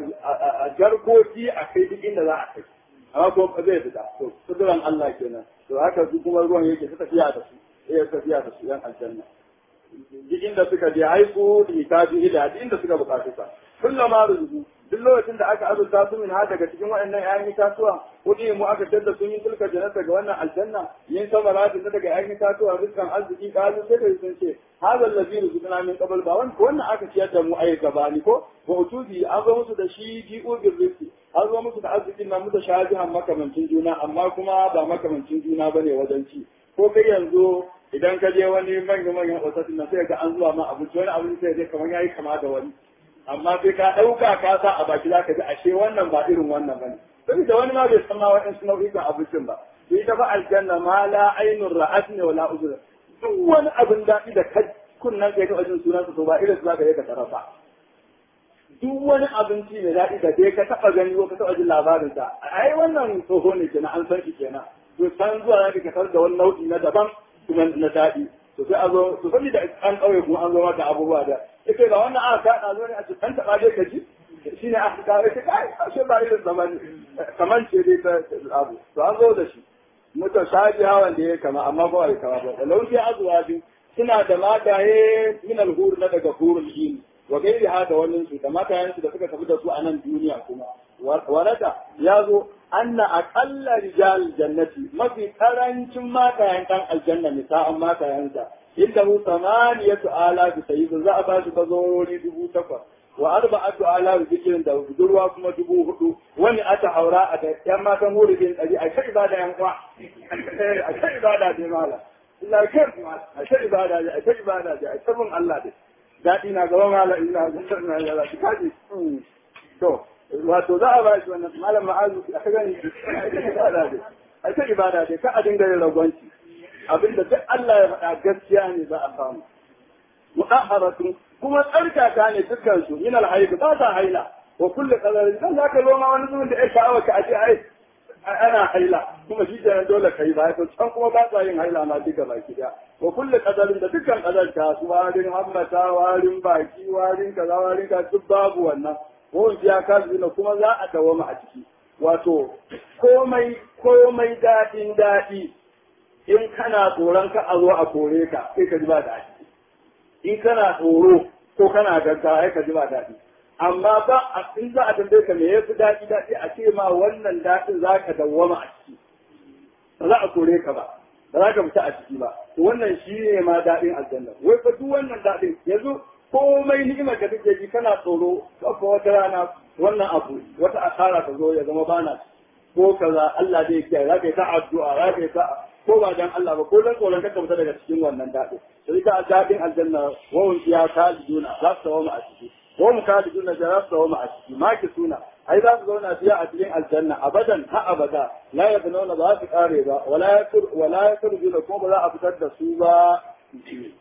a jarkoki a kai duk inda za a kai amma kuma zai fita to kuduran Allah kenan to haka su kuma ruwan yake ta tafiya da su eh tafiya da su yan aljanna duk inda suka je haiku da itabi ila duk inda suka bukatu sa kullama ruzu duk lokacin da aka azurta su min ha daga cikin waɗannan ƴaƴan itatuwa kuɗi mu aka tada sun yi tilka jannata ga wannan aljanna yin samaratin da daga ƴaƴan itatuwa rizkan arziki kazu sai da sun ce hadal ladhi rizqna min qabl ba wannan wannan aka ciyar da mu ayi gabani ko wa utubi an zo musu da shi ji'u bil rizqi an zo musu da arzikin nan musu shajihan makamancin juna amma kuma ba makamancin juna bane wajen ci ko kai yanzu idan ka je wani manya manyan otatin nan sai ga an zuwa ma abinci wani abinci sai je kamar yayi kama da wani amma sai ka ɗauka ka sa a baki za ka ji ashe wannan ba irin wannan bane saboda wani ma bai san ma waɗansu nau'ikan abincin ba sai ta fa aljanna ma la ainun ra'at ne wala uzur duk wani abin daɗi da kai kunnan kai ta wajen sunansa to ba irin su za ka yi ka tarafa duk wani abinci mai daɗi da dai ka taɓa gani ko ka taɓa jin labarinsa ai wannan tsoho ne kenan an san shi kenan to san zuwa za ka tar da wani nau'i na daban kuma na daɗi to sai a zo to saboda an ƙauye kuma an zo maka abubuwa da ita ga wannan aka kaɗa zo ne a ce ɗan taɓa dai ka ji shi ne aka kawo ita kai ashe ba irin zaman kaman ce dai ta abu to an zo da shi muta shaji hawan da ya kama amma ba ya kama ba da lauki azuwa biyu suna da mataye min alhur na daga hurul yin wa gairi hada wannan su da matayen su da suka tafi da su a nan duniya kuma warada ya zo anna aqalla rijal jannati mafi karancin matayen dan aljanna misa'an matayensa inda hu samaniyatu ala bi sayyidin za a ba shi bazorori dubu takwas wa arba'atu ala bi zikirin da budurwa kuma dubu hudu wani ata haura a da yan matan huridin ɗari a kai ibada yan kwa a kai ibada dai mala illa kai a kai ibada dai a kai ibada dai a sabon Allah dai daɗi na gaba mala ina ga na ya shi kaji to wato za a ba shi wannan malam ma'azu a ka gani a kai ibada dai ka a dinga yin ragwanci abinda duk Allah ya faɗa gaskiya ne za a samu mudahharatun kuma tsarkaka ne dukkan su min alhayd ba ta haila wa kullu qadarin dan zaka zo ma wani zuwan da ya sha'awa ka aje ai ana haila kuma shi kenan dole kai ba to can kuma ba ta yin haila ma duka baki da wa kullu qadarin da dukkan qadar ta su warin hammata warin baki warin kaza warin ka duk babu wannan ko ya ka zina kuma za a dawama a ciki wato komai komai daɗin daɗi in kana tsoron ka a zo a kore ka sai ka ji ba daɗi in kana tsoro ko kana gaggawa sai ka ji ba daɗi amma ba a in za a tambaye ka me yafi daɗi daɗi a ce ma wannan daɗin za ka dawwama a ciki ba za a kore ka ba ba za ka fita a ciki ba to wannan shi ne ma daɗin aljanna wai fa duk wannan daɗin yanzu komai ni'imar da kake ji kana tsoro ko wata rana wannan abu wata asara ta zo ya zama bana ko kaza Allah zai kiyaye za ka yi ta addu'a za ka yi ta ko ba dan Allah ba ko dan tsoron ka fita daga cikin wannan daɗin sai ka daɗin aljanna wawun ya kaliduna za su tawo a ciki ko mu kaliduna da za su tawo a ciki ma ki suna ai za su zauna biya a cikin aljanna abadan ha abada la yabnuna ba su kare ba wala yakur wala yakur ko ba za a fitar da su ba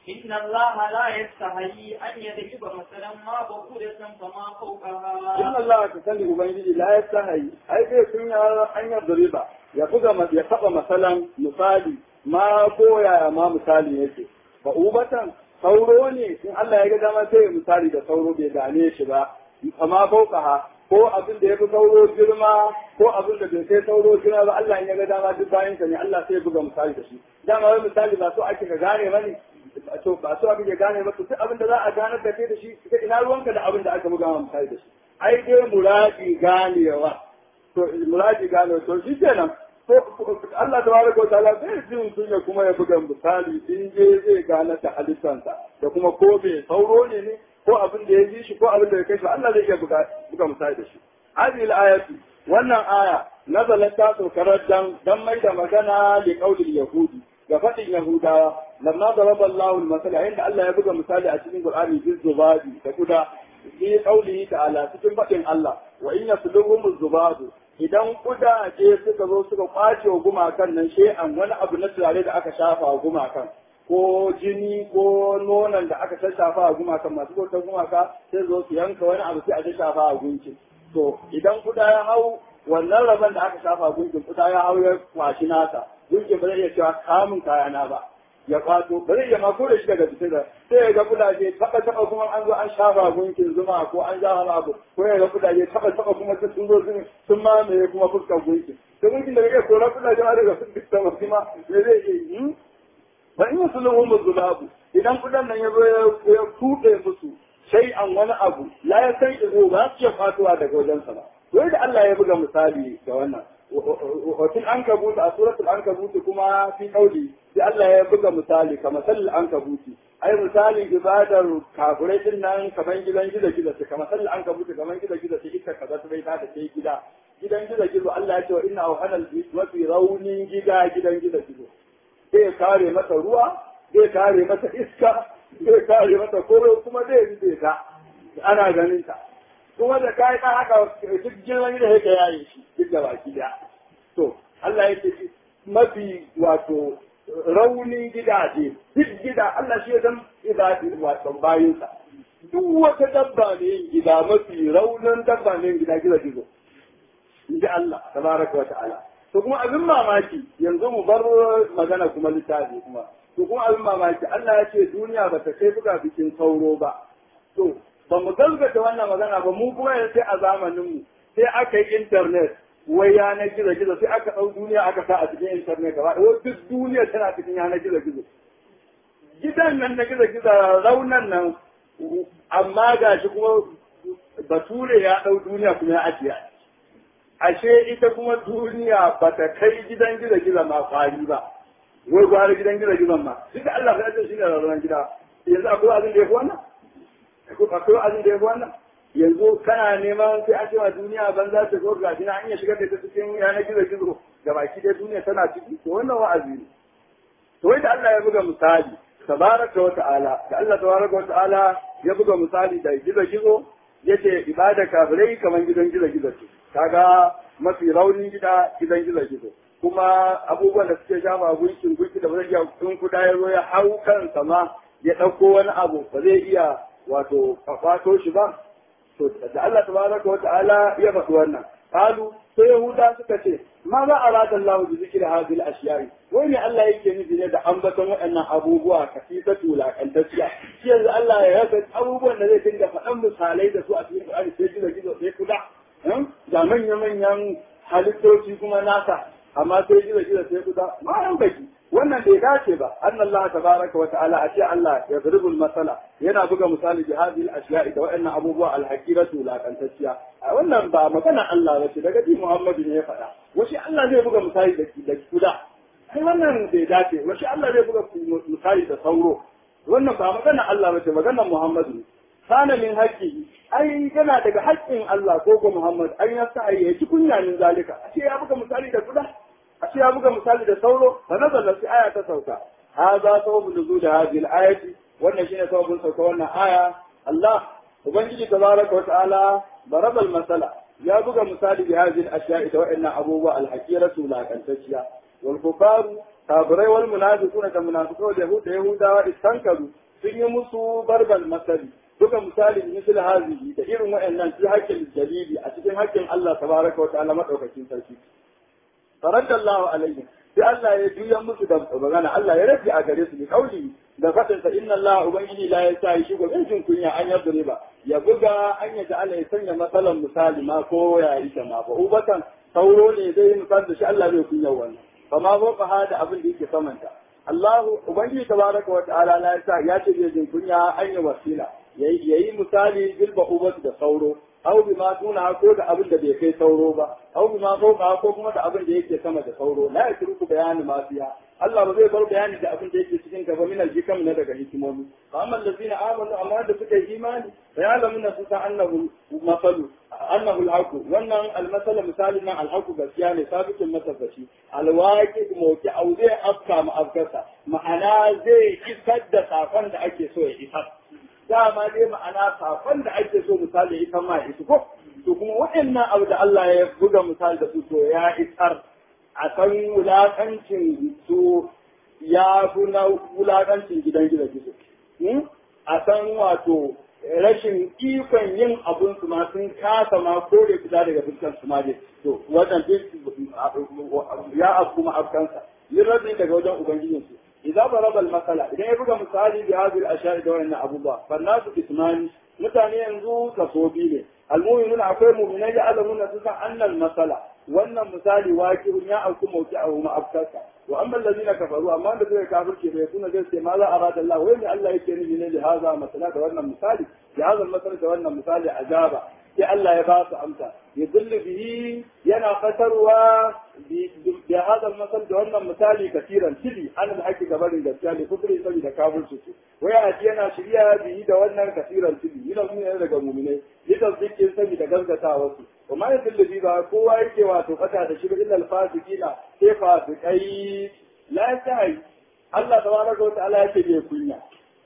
إن الله لا يستحيي أن يضرب مثلا ما بعودة فما in فوقها Allah ka sani ubangiji la ya sahayi ai sai sun yi hanyar dariba ya buga ma- ya taba masalan misali ma koya ma misali yake ba ubatan sauro ne in Allah ya ga dama sai ya misali da sauro bai gane shi ba amma fauqaha ko abin da ya fi sauro girma ko abin da bai kai sauro girma ba Allah in ya ga dama duk bayan sa ne Allah sai ya buga misali da shi dama wai misali ba so ake ka gane bane to ba so abin ya gane ba to duk abin da za a ganar da kai da shi kai ina ruwanka da abin da aka buga ma misali da shi ai dai muradi ganewa to muradi ganewa to shi kenan to Allah tabaraka wa ta'ala zai ji mutum ya kuma ya buga misali in je zai gane da halittansa da kuma ko bai sauro ne ne ko abin da ya ji shi ko abin da ya kai shi Allah zai iya buga buga misali da shi hadhihi al-ayatu wannan aya nazalat ta saukarar dan dan mai da magana li qaulil yahudi ga faɗin yahudawa lamma daraba Allahu al-masala inda Allah ya buga misali a cikin Qur'ani bil zubadi da kuda fi qaulihi ta'ala cikin faɗin Allah wa in yasluhum zubadu idan kudaje suka zo suka kwace wa gumakan nan shay'an wani abu na turare da aka shafa wa gumakan ko jini ko nonon da aka shafa wa gumakan masu bautar gumaka sai zo su yanka wani abu sai a shafa wa gunki to idan kuda ya hau wannan rabon da aka shafa gunkin kuda ya hau ya kwashi nasa gunkin ba zai iya cewa kamun kayana ba ya kwato ba zai iya ma ko da shi daga jikin da sai ya ga kudaje taba taba kuma an zo an shafa gunkin zuma ko an shafa abu ko ya ga kudaje taba taba kuma sun sun zo sun sun mamaye kuma fuskar gunkin to gunkin da kake kora kudaje ma daga fuskar sama kuma me zai iya yi ba in su lahu muzulabu idan kudan nan ya zo ya tuɗe musu sai an wani abu la ya san izo ba su iya fatuwa daga wajensa ba wai da Allah ya buga misali ga wannan watil an kabuta a suratul an kabuta kuma fi kauli sai Allah ya buga misali kamar sallal an kabuti ai misali ibadar kafirai din nan kamar gidan gida gida ce kamar sallal an kabuta kamar gida gida ce ita kaza ta bai ta da sai gida gidan gida gizo Allah ya ce wa inna awhanal mafi raunin gida gidan gida gizo zai kare mata ruwa zai kare mata iska zai kare mata koro kuma zai rufe ta ana ganin ta kuma da kai ka haka duk girman da yake yayi shi duk da baki da to Allah ya ce mafi wato raunin gidaje duk gida Allah shi ya san ibadi wato bayinsa duk wata dabba ne yin gida mafi raunin dabba ne yin gida gida gizo in ji Allah tabaraka wa ta'ala to kuma abin mamaki yanzu mu bar magana kuma littafi kuma to kuma abin mamaki Allah ya ce duniya ba ta kai buga bikin sauro ba to ba mu gaskata wannan magana ba mu kuma yanzu sai a zamanin mu sai aka yi internet wai yanar gizo gizo sai aka ɗau duniya aka sa a cikin internet gaba ɗaya duk duniya tana cikin yanar gizo gizo gidan nan na gizo gizo raunan nan amma gashi kuma bature ya ɗau duniya kuma ya ajiye ashe ita kuma duniya ba ta kai gidan gida gida ma kwari ba wai gwara gidan gida gidan ma duk Allah ya ce shi ne rarraban gida yanzu akwai abin da ya fi wannan akwai abin da ya fi wannan yanzu kana neman sai an cewa duniya ban za ta zo ga dina an iya shigar da ta cikin yanar gizo gizo ga baki dai duniya tana ciki to wannan wa'azi ne to wai da Allah ya buga misali tabaraka wa ta'ala da Allah tabaraka wa ta'ala ya buga misali da gizo gizo yace ibada kafirai kaman gidan gizo gizo ce kaga mafi raunin gida gidan gizo gizo kuma abubuwan da suke shafa gunkin gunki da ba zai iya kun kuda ya zo ya hau kansa ma ya ɗauko wani abu ba zai iya wato kwato shi ba to da Allah tabaraka wa ta'ala ya faɗi wannan qalu sai yahuda suka ce ma za a rada Allah bi zikri hadhihi al-ashiya'i wai ne Allah yake nufi ne da ambaton waɗannan abubuwa kasifatu wulakantacciya shi yanzu Allah ya rasa abubuwan da zai dinga faɗan misalai da su a cikin Qur'ani sai gizo gizo sai kuda da manya-manyan halittoci kuma nasa amma sai gida gida sai kuda ma yan baki wannan bai dace ba an Allah tabaraka wa ta'ala a ce Allah ya zurubul masala yana buga misali bi hadhihi al-ashya'i da wa'annan abubuwa al-haqiratu laqantacciya a wannan ba magana Allah ba ce daga ji Muhammadu ne ya faɗa washi Allah zai buga misali da da kuda ai wannan bai dace washi Allah zai buga misali da sauro wannan ba magana Allah ba ce magana Muhammadu ne kana min haƙƙi ai yana daga haƙƙin Allah ko ko Muhammad an ya sa ya ci kunya min zalika ashe ya buga misali da kuda ashe ya buga misali da sauro fa nazala fi aya ta sauka hadha sababu nuzul hadhihi al-ayati wannan shine sababin sauka wannan aya Allah ubangiji tabaraka wa ta'ala daraba al-masala ya buga misali bi hadhihi al-ashya'i da wa'annan abubuwa al-haqiratu la kantacciya wal kufaru kafirai wal munafiquna da munafiqun da yahuda yahudawa istankaru sun yi musu barbal masali duka misali misal hazihi da irin waɗannan fi haƙƙin dalili a cikin haƙƙin Allah tabaraka wa ta'ala madaukakin sarki faradallahu alaihi sai Allah ya juya musu da magana Allah ya rafi a gare su bi kauli da fadin sa inna Allah ubangiji la yasa shi go jin kunya an ya ba ya buga an ya Allah ya sanya matsalan misali ma ko ya yi ta ma ba ubatan sauro ne zai yi misali da shi Allah zai kunya wannan fama ko fa hada abin da yake samanta Allah ubangiji tabaraka wa ta'ala la yasa ya ce zai jin kunya an yi wasila yayi misali bilba ubatu da sauro aw bi ma tuna ko da abin da bai kai sauro ba aw bi ma fauka ko kuma da abin da yake sama da sauro la yatruku bayani ma fiha Allah ba zai bar bayani da abin da yake cikin gaba min aljikam na daga hikimomi fa amma allazina amanu amma da suka yi imani fa ya'lamuna su ta annahu masalu annahu alhaqu wannan almasala misali nan alhaqu gaskiya ne sabitin masabbaci alwaqi mawki aw zai afka ma afkasa ma'ana zai isar da sakon da ake so ya isar dama dai ma'ana sakon da ake so misali ita ma isu ko to kuma waɗannan abu da Allah ya buga misali da su to ya isar a san wulakancin su ya fi na wulakancin gidan gida gizo a san wato rashin ikon yin abun su ma sun kasa ma kore fita daga fuskar su ma dai to wannan ya abu kuma afkansa yin rabin daga wajen ubangijinsu إذا ضرب المثل إذا يبقى مثالي بهذه الأشياء دون أبو الله فالناس اسمان mutane yanzu kaso biyu ne almu'minun akwai mu'minai ya alamun na suka annal masala wannan misali wakirun ya auku mauki a huma afkasa wa amma allazina kafaru amma da suka kafirce bai suna zai ce ma za a rada Allah wai ne Allah yake nufi ne da haza masala da wannan misali da haza masala da wannan misali azaba sai Allah ya ba su amsa ya dillu bihi yana fatarwa da hada masal da wannan misali kasiran tili an da ake gabarin gaskiya ne kufri saboda kafirci su waya aji yana shirya bihi da wannan kasiran tili yana nuna daga mu'minai yadda zikin saboda gaskatawa su kuma ya dillu bihi ba kowa yake wato fata da shi illa alfasikina sai fasikai la ta'i Allah tabaraka wa ta'ala yake bai kunya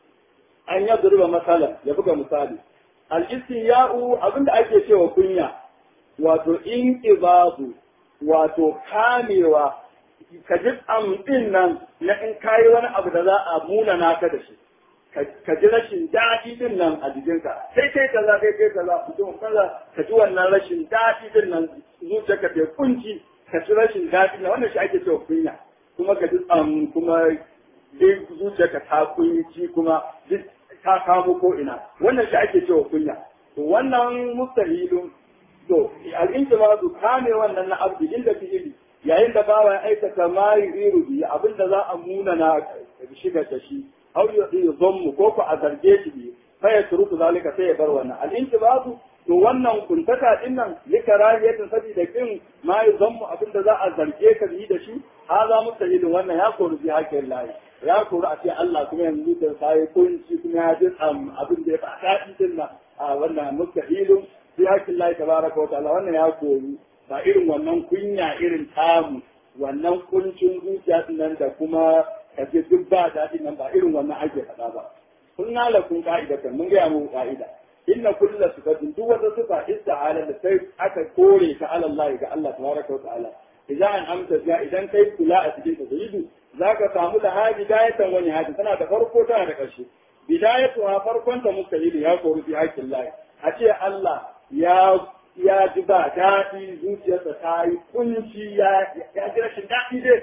an yadruba masalan ya buga misali al-istiya'u abinda ake cewa kunya wato in ibabu wato kamewa ka ji amɗin nan na in kayi wani abu da za a muna naka da shi ka ji rashin daɗi din nan a jikinka sai kai kaza kai kai kaza mutum kaza ka ji wannan rashin daɗi din nan zuciyarka ta kunci ka ji rashin daɗi nan wannan shi ake cewa kunya kuma ka ji am kuma duk zuciyarka ta kunci kuma duk ta kamo ko ina wannan shi ake cewa kunya to wannan mustahilun to al'intimazu kame wannan na abdi inda fi'ili yayin da bawa ya aikata ma yuriru bi abinda za a muna na shiga da shi aw yuzammu ko ko a zarge shi bi fa ya turuku zalika sai ya bar wannan al'intimazu to wannan kuntaka din nan likarahiyatin sabida kin ma yuzammu abinda za a zarge ka bi da shi haza mustahilun wannan ya koru bi hakkin lahi ya koru a ce Allah kuma yanzu da sai kunci kuma ya ji abin da ya faɗa din nan a wannan mustahilun fi hakkin Allah tabaraka wa ta'ala wannan ya koyi ba irin wannan kunya irin tamu wannan kuncin zuciya nan da kuma kaje duk ba daɗin nan ba irin wannan ake faɗa ba kun nala kun ka'ida kan mun gaya mu ka'ida inna kulla sifatin duk wata sifa ista'ala da sai aka kore ta ala Allah ga Allah tabaraka wa ta'ala idan an amsa ya idan kai kula a cikin tauhidu zaka samu da hadi dayatan wani hadi tana da farko tana da ƙarshe bidayatu ha farkon ta mustahili ya kori fi hakkin Allah a ce Allah ya ya ji ba daɗi zuciyarsa ta yi kunci ya ya ji rashin daɗi dai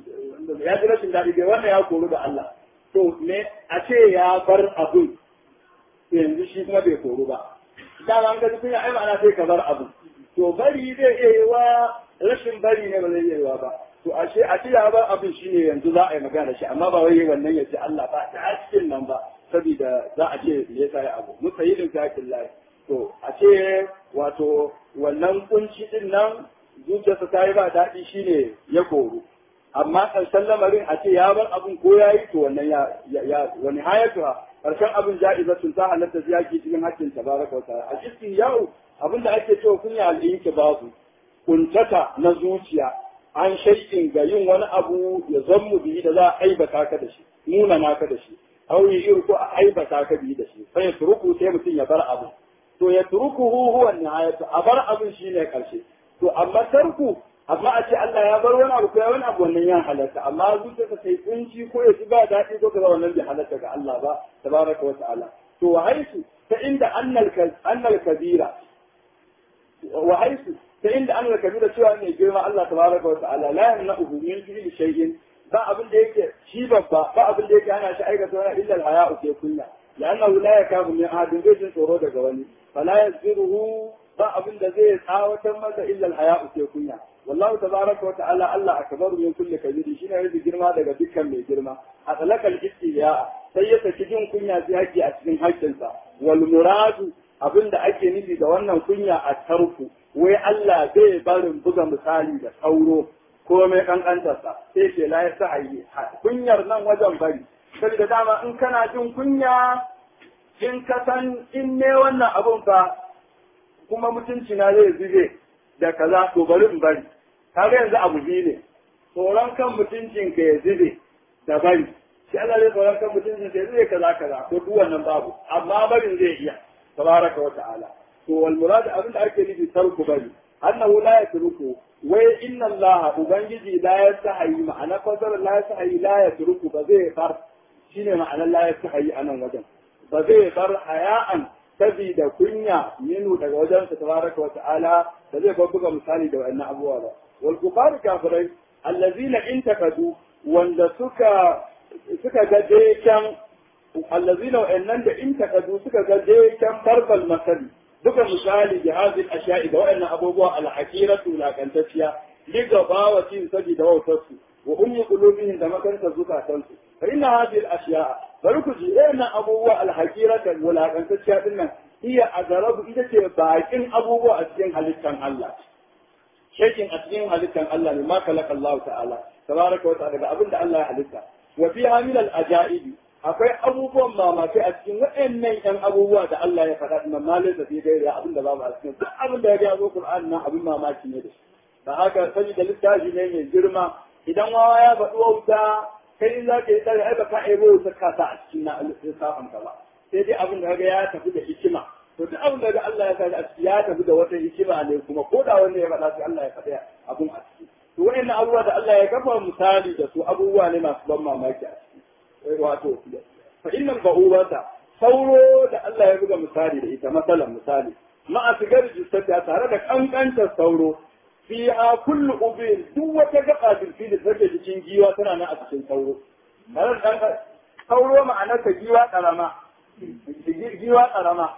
ya ji rashin daɗi dai wannan ya koru da Allah to me a ce ya bar abun yanzu shi kuma bai koru ba dama an ga duk ya ai ma'ana sai ka bar abun to bari zai iya yi wa rashin bari ne ba zai iya yi wa ba to ashe a ce ya bar abun shine yanzu za a yi magana da shi amma ba wai wannan ya ce Allah ba ta cikin nan ba saboda za a ce me yasa ya abu musayidin zakin lahi to a ce wato wannan kunci din nan zuciyarsa ta yi ba daɗi shine ya koru amma ƙarshen lamarin a ce ya bar abin ko ya yi to wannan ya ya wani hayatu ƙarshen abin ja'izatun ta halatta ziyaki cikin hakkin tabaraka wa ta'ala a cikin yau abin da ake cewa kunya al'inki babu kuntata na zuciya an shaikin ga yin wani abu ya zammu biyu da za a aibata ka da shi nuna naka da shi aure iri ko a aibata ka biyu da shi sai ya turuku sai mutum ya bar abu to ya turuku huwa nihayatu a bar abin shine karshe to amma tarku amma a ce Allah ya bar wani abu ko ya wani abu wannan ya halatta amma zuciyarsa ta yi kunci ko ya ci ba daɗi ko kaza wannan bai halatta ga Allah ba tabaraka wa ta'ala to wa haisu ta inda annal annal kabira wa haisu ta inda annal kabira cewa ne girma Allah tabaraka wa ta'ala la yamna'uhu min fi'li shay'in ba abin da yake shi babba ba abin da yake hana shi aikata wani illa al-haya'u ke kunya لأنه لا يكاد من أحد بيت tsoro daga wani فلا يزجره ba abin da zai tsawatar masa illa al-haya'u ke kunya wallahu tabaraka wa ta'ala Allah akbaru min kulli kabiri shine yake girma daga dukkan mai girma a talakal istiya sai ya saki jin kunya sai yake a cikin haƙƙinsa wal muradu abinda ake nufi da wannan kunya a tarku wai Allah zai barin buga misali da sauro ko mai kankantarsa sai ce la ya sa'ayi kunyar nan wajen bari saboda dama in kana jin kunya in ka san in ne wannan abun fa kuma mutunci na zai zube da kaza to bari in bari kaga yanzu abu biyu ne tsoron kan mutuncin ka ya zube da bari shi Allah zai tsoron kan mutuncin ka ya zube kaza kaza to duk wannan babu amma barin zai iya tabaraka wa ta'ala to wal murad abin da ake nufi tarku bari annahu la yatruku wai inna Allah ubangiji la yastahi ma'ana fasar la yastahi la yatruku ba zai bar shine ma'anar la yastahi anan wajen ba zai bar haya'an sabida kunya minu daga wajen sa tabaraka wa ta'ala da zai buga misali da wannan abubuwa ba wal kufar kafirai allazina intakadu wanda suka suka ga dekan allazina wa'annan da intakadu suka ga dekan barbal masali buga misali da hadin asha'i da wa'annan abubuwa al-hakiratu lakantacciya liga bawa cin sabida wautarsu wa ummi qulubihim da makantar zukatansu fa inna hadhihi al-ashya'a bari ku ji ɗayan abubuwa alhakirata wulakantacciya din nan iya a garabu ita ce bakin abubuwa a cikin halittan Allah shekin a cikin halittan Allah ne ma kalaka Allah ta'ala tabaraka wa ta'ala daga abin da Allah ya halitta wa fi hamil al-ajaibi akwai abubuwan mamaki a cikin waɗannan ƴan abubuwa da Allah ya faɗa din malai da fi gaira abin da babu a cikin duk abin da ya ga zo Qur'an nan abin mamaki ne da shi da haka sani da littafi ne mai girma idan wawa ya faɗi wauta kai in za ka yi tsari ai ba ka ebo ta kasa a cikin na lissafin ka ba sai dai abin da ya tafi da hikima to duk abin da Allah ya sa a ciki ya tafi da wata hikima ne kuma ko da wanda ya faɗa sai Allah ya faɗa abun a ciki to wayannan abubuwa da Allah ya kafa misali da su abubuwa ne masu ban mamaki a ciki wato fa innal ba'ubata sauro da Allah ya buga misali da ita masalan misali ma'a sigar jistata tare da kankantar sauro fiha kullu ubin duk wata gaba bilfi da take cikin giwa tana nan a cikin sauro tare da dan sauro ma'anar ta giwa karama giwa karama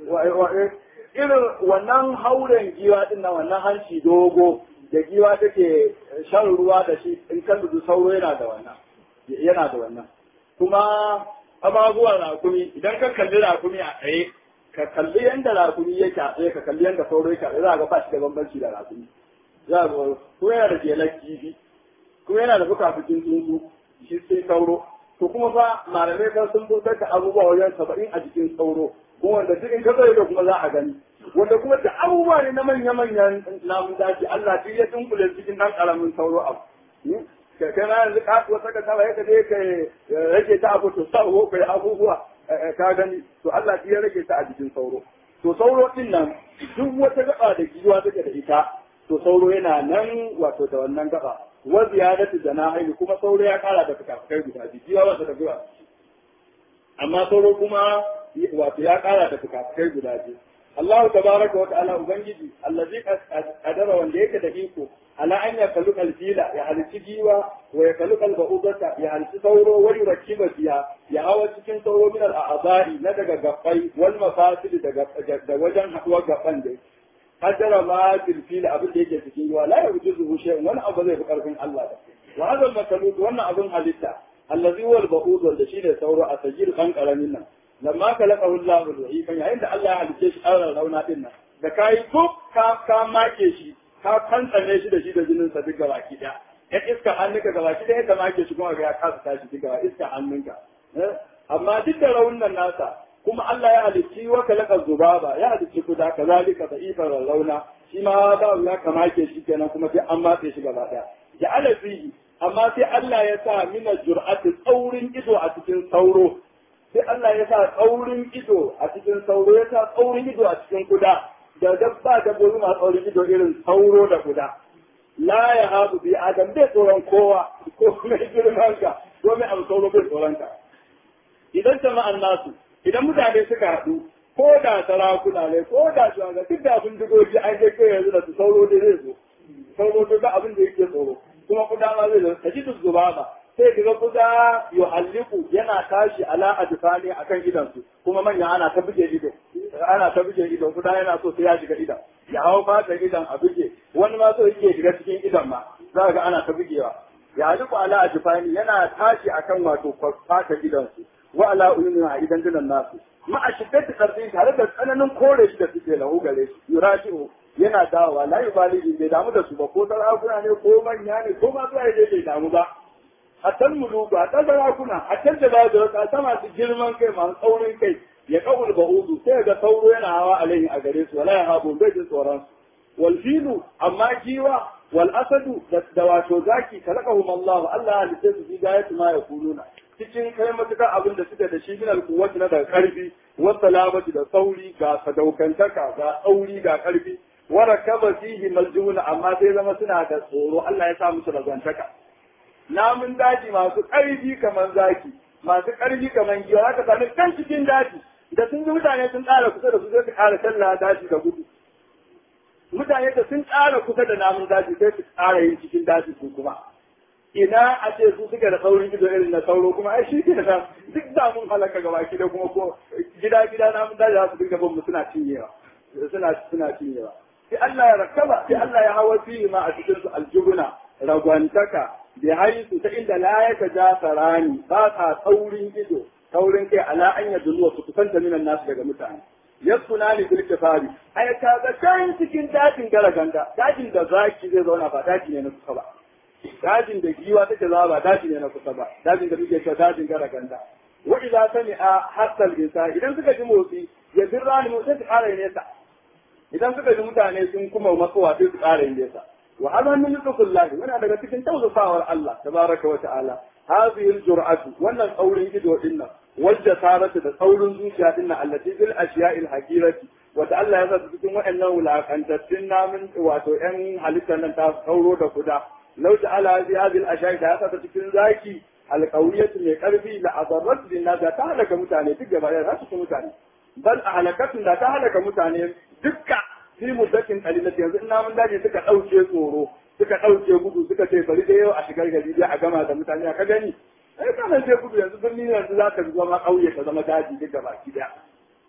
irin wannan hauren giwa din nan wannan hanci dogo da giwa take shan ruwa da shi in kan dudu sauro yana da wannan yana da wannan kuma ababuwan rakumi idan ka kalli rakumi a tsaye ka kalli yanda rakumi yake a tsaye ka kalli yanda sauro yake a tsaye za ga ba shi da bambanci da rakumi za ga ko yana da jelar kifi ko yana da fukafukin tsuntsu shi sai sauro to kuma fa malamai kan sun fitar da abubuwa wajen saba'in a jikin sauro kuma wanda duk in ka tsaye da kuma za a gani wanda kuma da abubuwa ne na manya-manyan namun daji Allah duk ya dunkule cikin ɗan ƙaramin sauro abu kai na yanzu ka wata ka taba yaka je ka rage ta abu to sa ko kai abubuwa ka gani to Allah ya rage ta a jikin sauro to sauro din nan duk wata gaba da giwa take da ita to sauro yana nan wato da wannan gaba wa ziyadatu janahi kuma sauro ya kara da fukafukai guda biyu giwa wata da giwa amma sauro kuma wato ya kara da fukafukai guda biyu Allah tabaraka wa ta'ala ubangiji allazi qadara wanda yake da iko ala an ya kalu kalfila ya halici giwa wa ya kalu kalba'ubata ya halici sauro wa yurakiba biya ya hawa cikin sauro min al'azari na daga gabbai wal mafasid daga da wajen haduwar gaban da qadara ma fil abin da yake cikin giwa la yujuzu shay'un wani abu zai fi karfin Allah da wa hadha al wannan abin halitta allazi huwa al-ba'ud wanda shine sauro a sajir kan karamin nan lamma kalaqahu Allah bil kan yayin da Allah ya halice shi an rauna din nan da kai ko ka ka make shi ka kantsane shi da shi da jinin sa duk gabaki daya ya iska hannunka gabaki daya ka make shi kuma ya kasa tashi duk gaba iska hannunka amma duk da raunin nasa kuma Allah ya halicci wa kalaka zubaba ya halicci kuda kazalika da ifar rauna shi ma ba ya kamake shi kenan kuma sai an matse shi gaba daya ya ala fihi amma sai Allah ya sa mina jur'ati tsaurin ido a cikin sauro sai Allah ya sa tsaurin ido a cikin sauro ya sa tsaurin ido a cikin kuda da dabba dabbobi masu tsaurin ido irin sauro da kuda la ya habu bi adam bai tsoron kowa ko mai girman ka ko mai abu sauro bai tsoron ka idan jama'an nasu idan mutane suka haɗu ko da sarakuna ne ko da shugaban duk da abin digogi an je kai yanzu da su sauro da zai zo sauro duk da abin da yake tsoro kuma kuda ma zai zo ka ji duk zuba ba sai kaga kuda yuhalliku yana tashi ala adfani akan idansu kuma manya ana ta buge ido ana ta buge ido kuda yana so sai ya shiga idan ya hau fata idan a buge wani ma so yake shiga cikin idan ma za ga ana ta bugewa ya haliku ala adfani yana tashi akan wato fata idansu wa ala uyuni a idan dinan nasu ma a shiddati karfi tare da tsananin kore shi da suke lahu gare shi yurashi'u yana dawowa la yubali bai damu da su ba ko sarakuna ne ko manya ne ko ma zuwa bai damu ba hatta muluku hatta sarakuna hatta da ba da wata masu girman kai masu tsaurin kai ya kawul ba'udu sai ga sauro yana hawa alaihi a gare su wala ya habu bai jin tsoron su wal filu amma jiwa wal asadu da wato zaki kalakahum Allah Allah halitta su fi gayatu ma yakuluna cikin kai matuƙar abin da suke da shi min alkuwati na daga ƙarfi wata lamati da sauri ga sadaukantaka ga tsauri ga ƙarfi wara kaba fihi maljuna amma sai zama suna da tsoro Allah ya sa musu razantaka namun daji masu ƙarfi kamar zaki masu ƙarfi kamar giwa haka sami kan cikin daji da sun ji mutane sun tsara kusa da su sai su ƙara talla daji da gudu mutane da sun tsara kusa da namun daji sai su ƙara yin cikin daji su kuma ina a ce su suka da saurin ido irin na sauro kuma ai shi ke da duk da mun halaka gaba ki da kuma ko gida gida na mun daji za su dinga bin mu suna cinyewa suna suna cinyewa sai Allah ya rakaba sai Allah ya hawa fi ma a cikin su aljubuna ragwantaka bi haisu ta inda la ya tajasarani ba ka saurin ido saurin kai ala an ya dulwa su kusanta minan nasu daga mutane yasuna ni bil kifari ai ka ga can cikin dajin garaganda dajin da zaki zai zauna ba daji ne na kusa ba dajin da giwa take zama ba daji ne na kusa ba dajin da muke cewa dajin gara ganda wa idza sami'a hasal insa idan suka ji motsi ya birra ni motsi su ƙara nesa idan suka ji mutane sun kuma matsowa sai su ƙara nesa wa hada min lutfullahi wannan daga cikin tawzafawar Allah tabaraka wa ta'ala hadhihi aljur'atu wannan tsaurin ido dinnan wajja saratu da tsaurin zuciya dinnan allati bil ashiya'il hakirati wata Allah ya sa cikin waɗannan wulakantattun namun wato ƴan halittar nan ta sauro da kuda لو جعل هذه هذه الاشياء da ta cikin zaki alqawiyatu mai karfi la adarrat lin nas ta halaka mutane duk gaba da su mutane bal ahlakatun da ta halaka mutane dukka fi muddatin qalilati yanzu ina mun dace suka dauke tsoro suka dauke gudu suka ce bari da yau a shigar gari dai a gama da mutane ka gani ai kana sai gudu yanzu birni yanzu za ka zama kauye ka zama daji duk gaba ki daya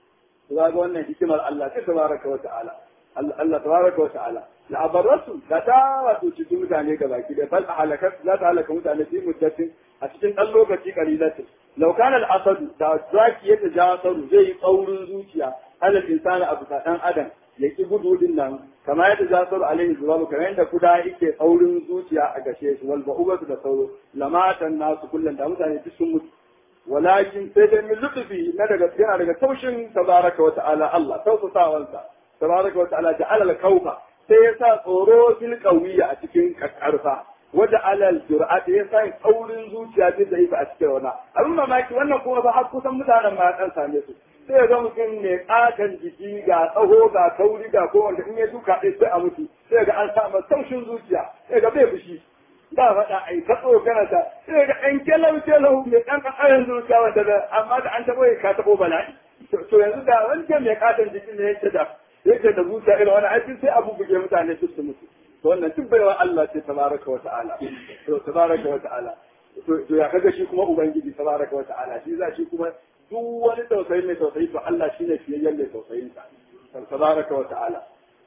ga wannan hikimar Allah ta tabaraka wa ta'ala Allah tabaraka wa ta'ala la abarrasu la ta wato cikin mutane ga baki da bal halakat za ta halaka mutane fi muddatin a cikin dan lokaci kalilatin law kana al asad da zaki ya tajasaru zai yi tsaurin zuciya alal insani abu ta dan adam ya ki gudu din nan kama ya tajasaru alaihi zubabu kamar yadda kuda yake tsaurin zuciya a gashe shi wal ba'ubatu da sauro lamatan nasu kullum da mutane duk sun mutu walakin sai dai min lutfi na daga yana daga taushin tabaraka wa ta'ala Allah tausasawansa tabaraka wa ta'ala ja'ala al-kawfa sai ya sa tsoro fil qawiyya a cikin karfa wada alal jur'at ya sa kaurin zuciya ta da a cikin wannan abin mamaki wannan kuma ba har kusan mutanen ma dan same su sai ga mutum mai katon jiki ga tsaho ga kauri ga ko wanda in ya duka ɗaya sai a mutu sai ga an sa taushin zuciya sai ga bai fushi ba faɗa ai ta tsokana ta sai ga ɗan kelau kelau mai ɗan ƙaƙarin zuciya wanda da amma da an taɓo ka taɓo bala'i to yanzu da wancan mai katon jiki ne yake da yake da zuciya irin wani aikin sai abu buge mutane su su mutu to wannan duk baiwa Allah ce tabaraka wa ta'ala to tabaraka wa ta'ala to ya kaga shi kuma ubangiji tabaraka wa ta'ala shi za shi kuma duk wani tausayi mai tausayi to Allah shine fiyayyen mai tausayin sa tabaraka wa ta'ala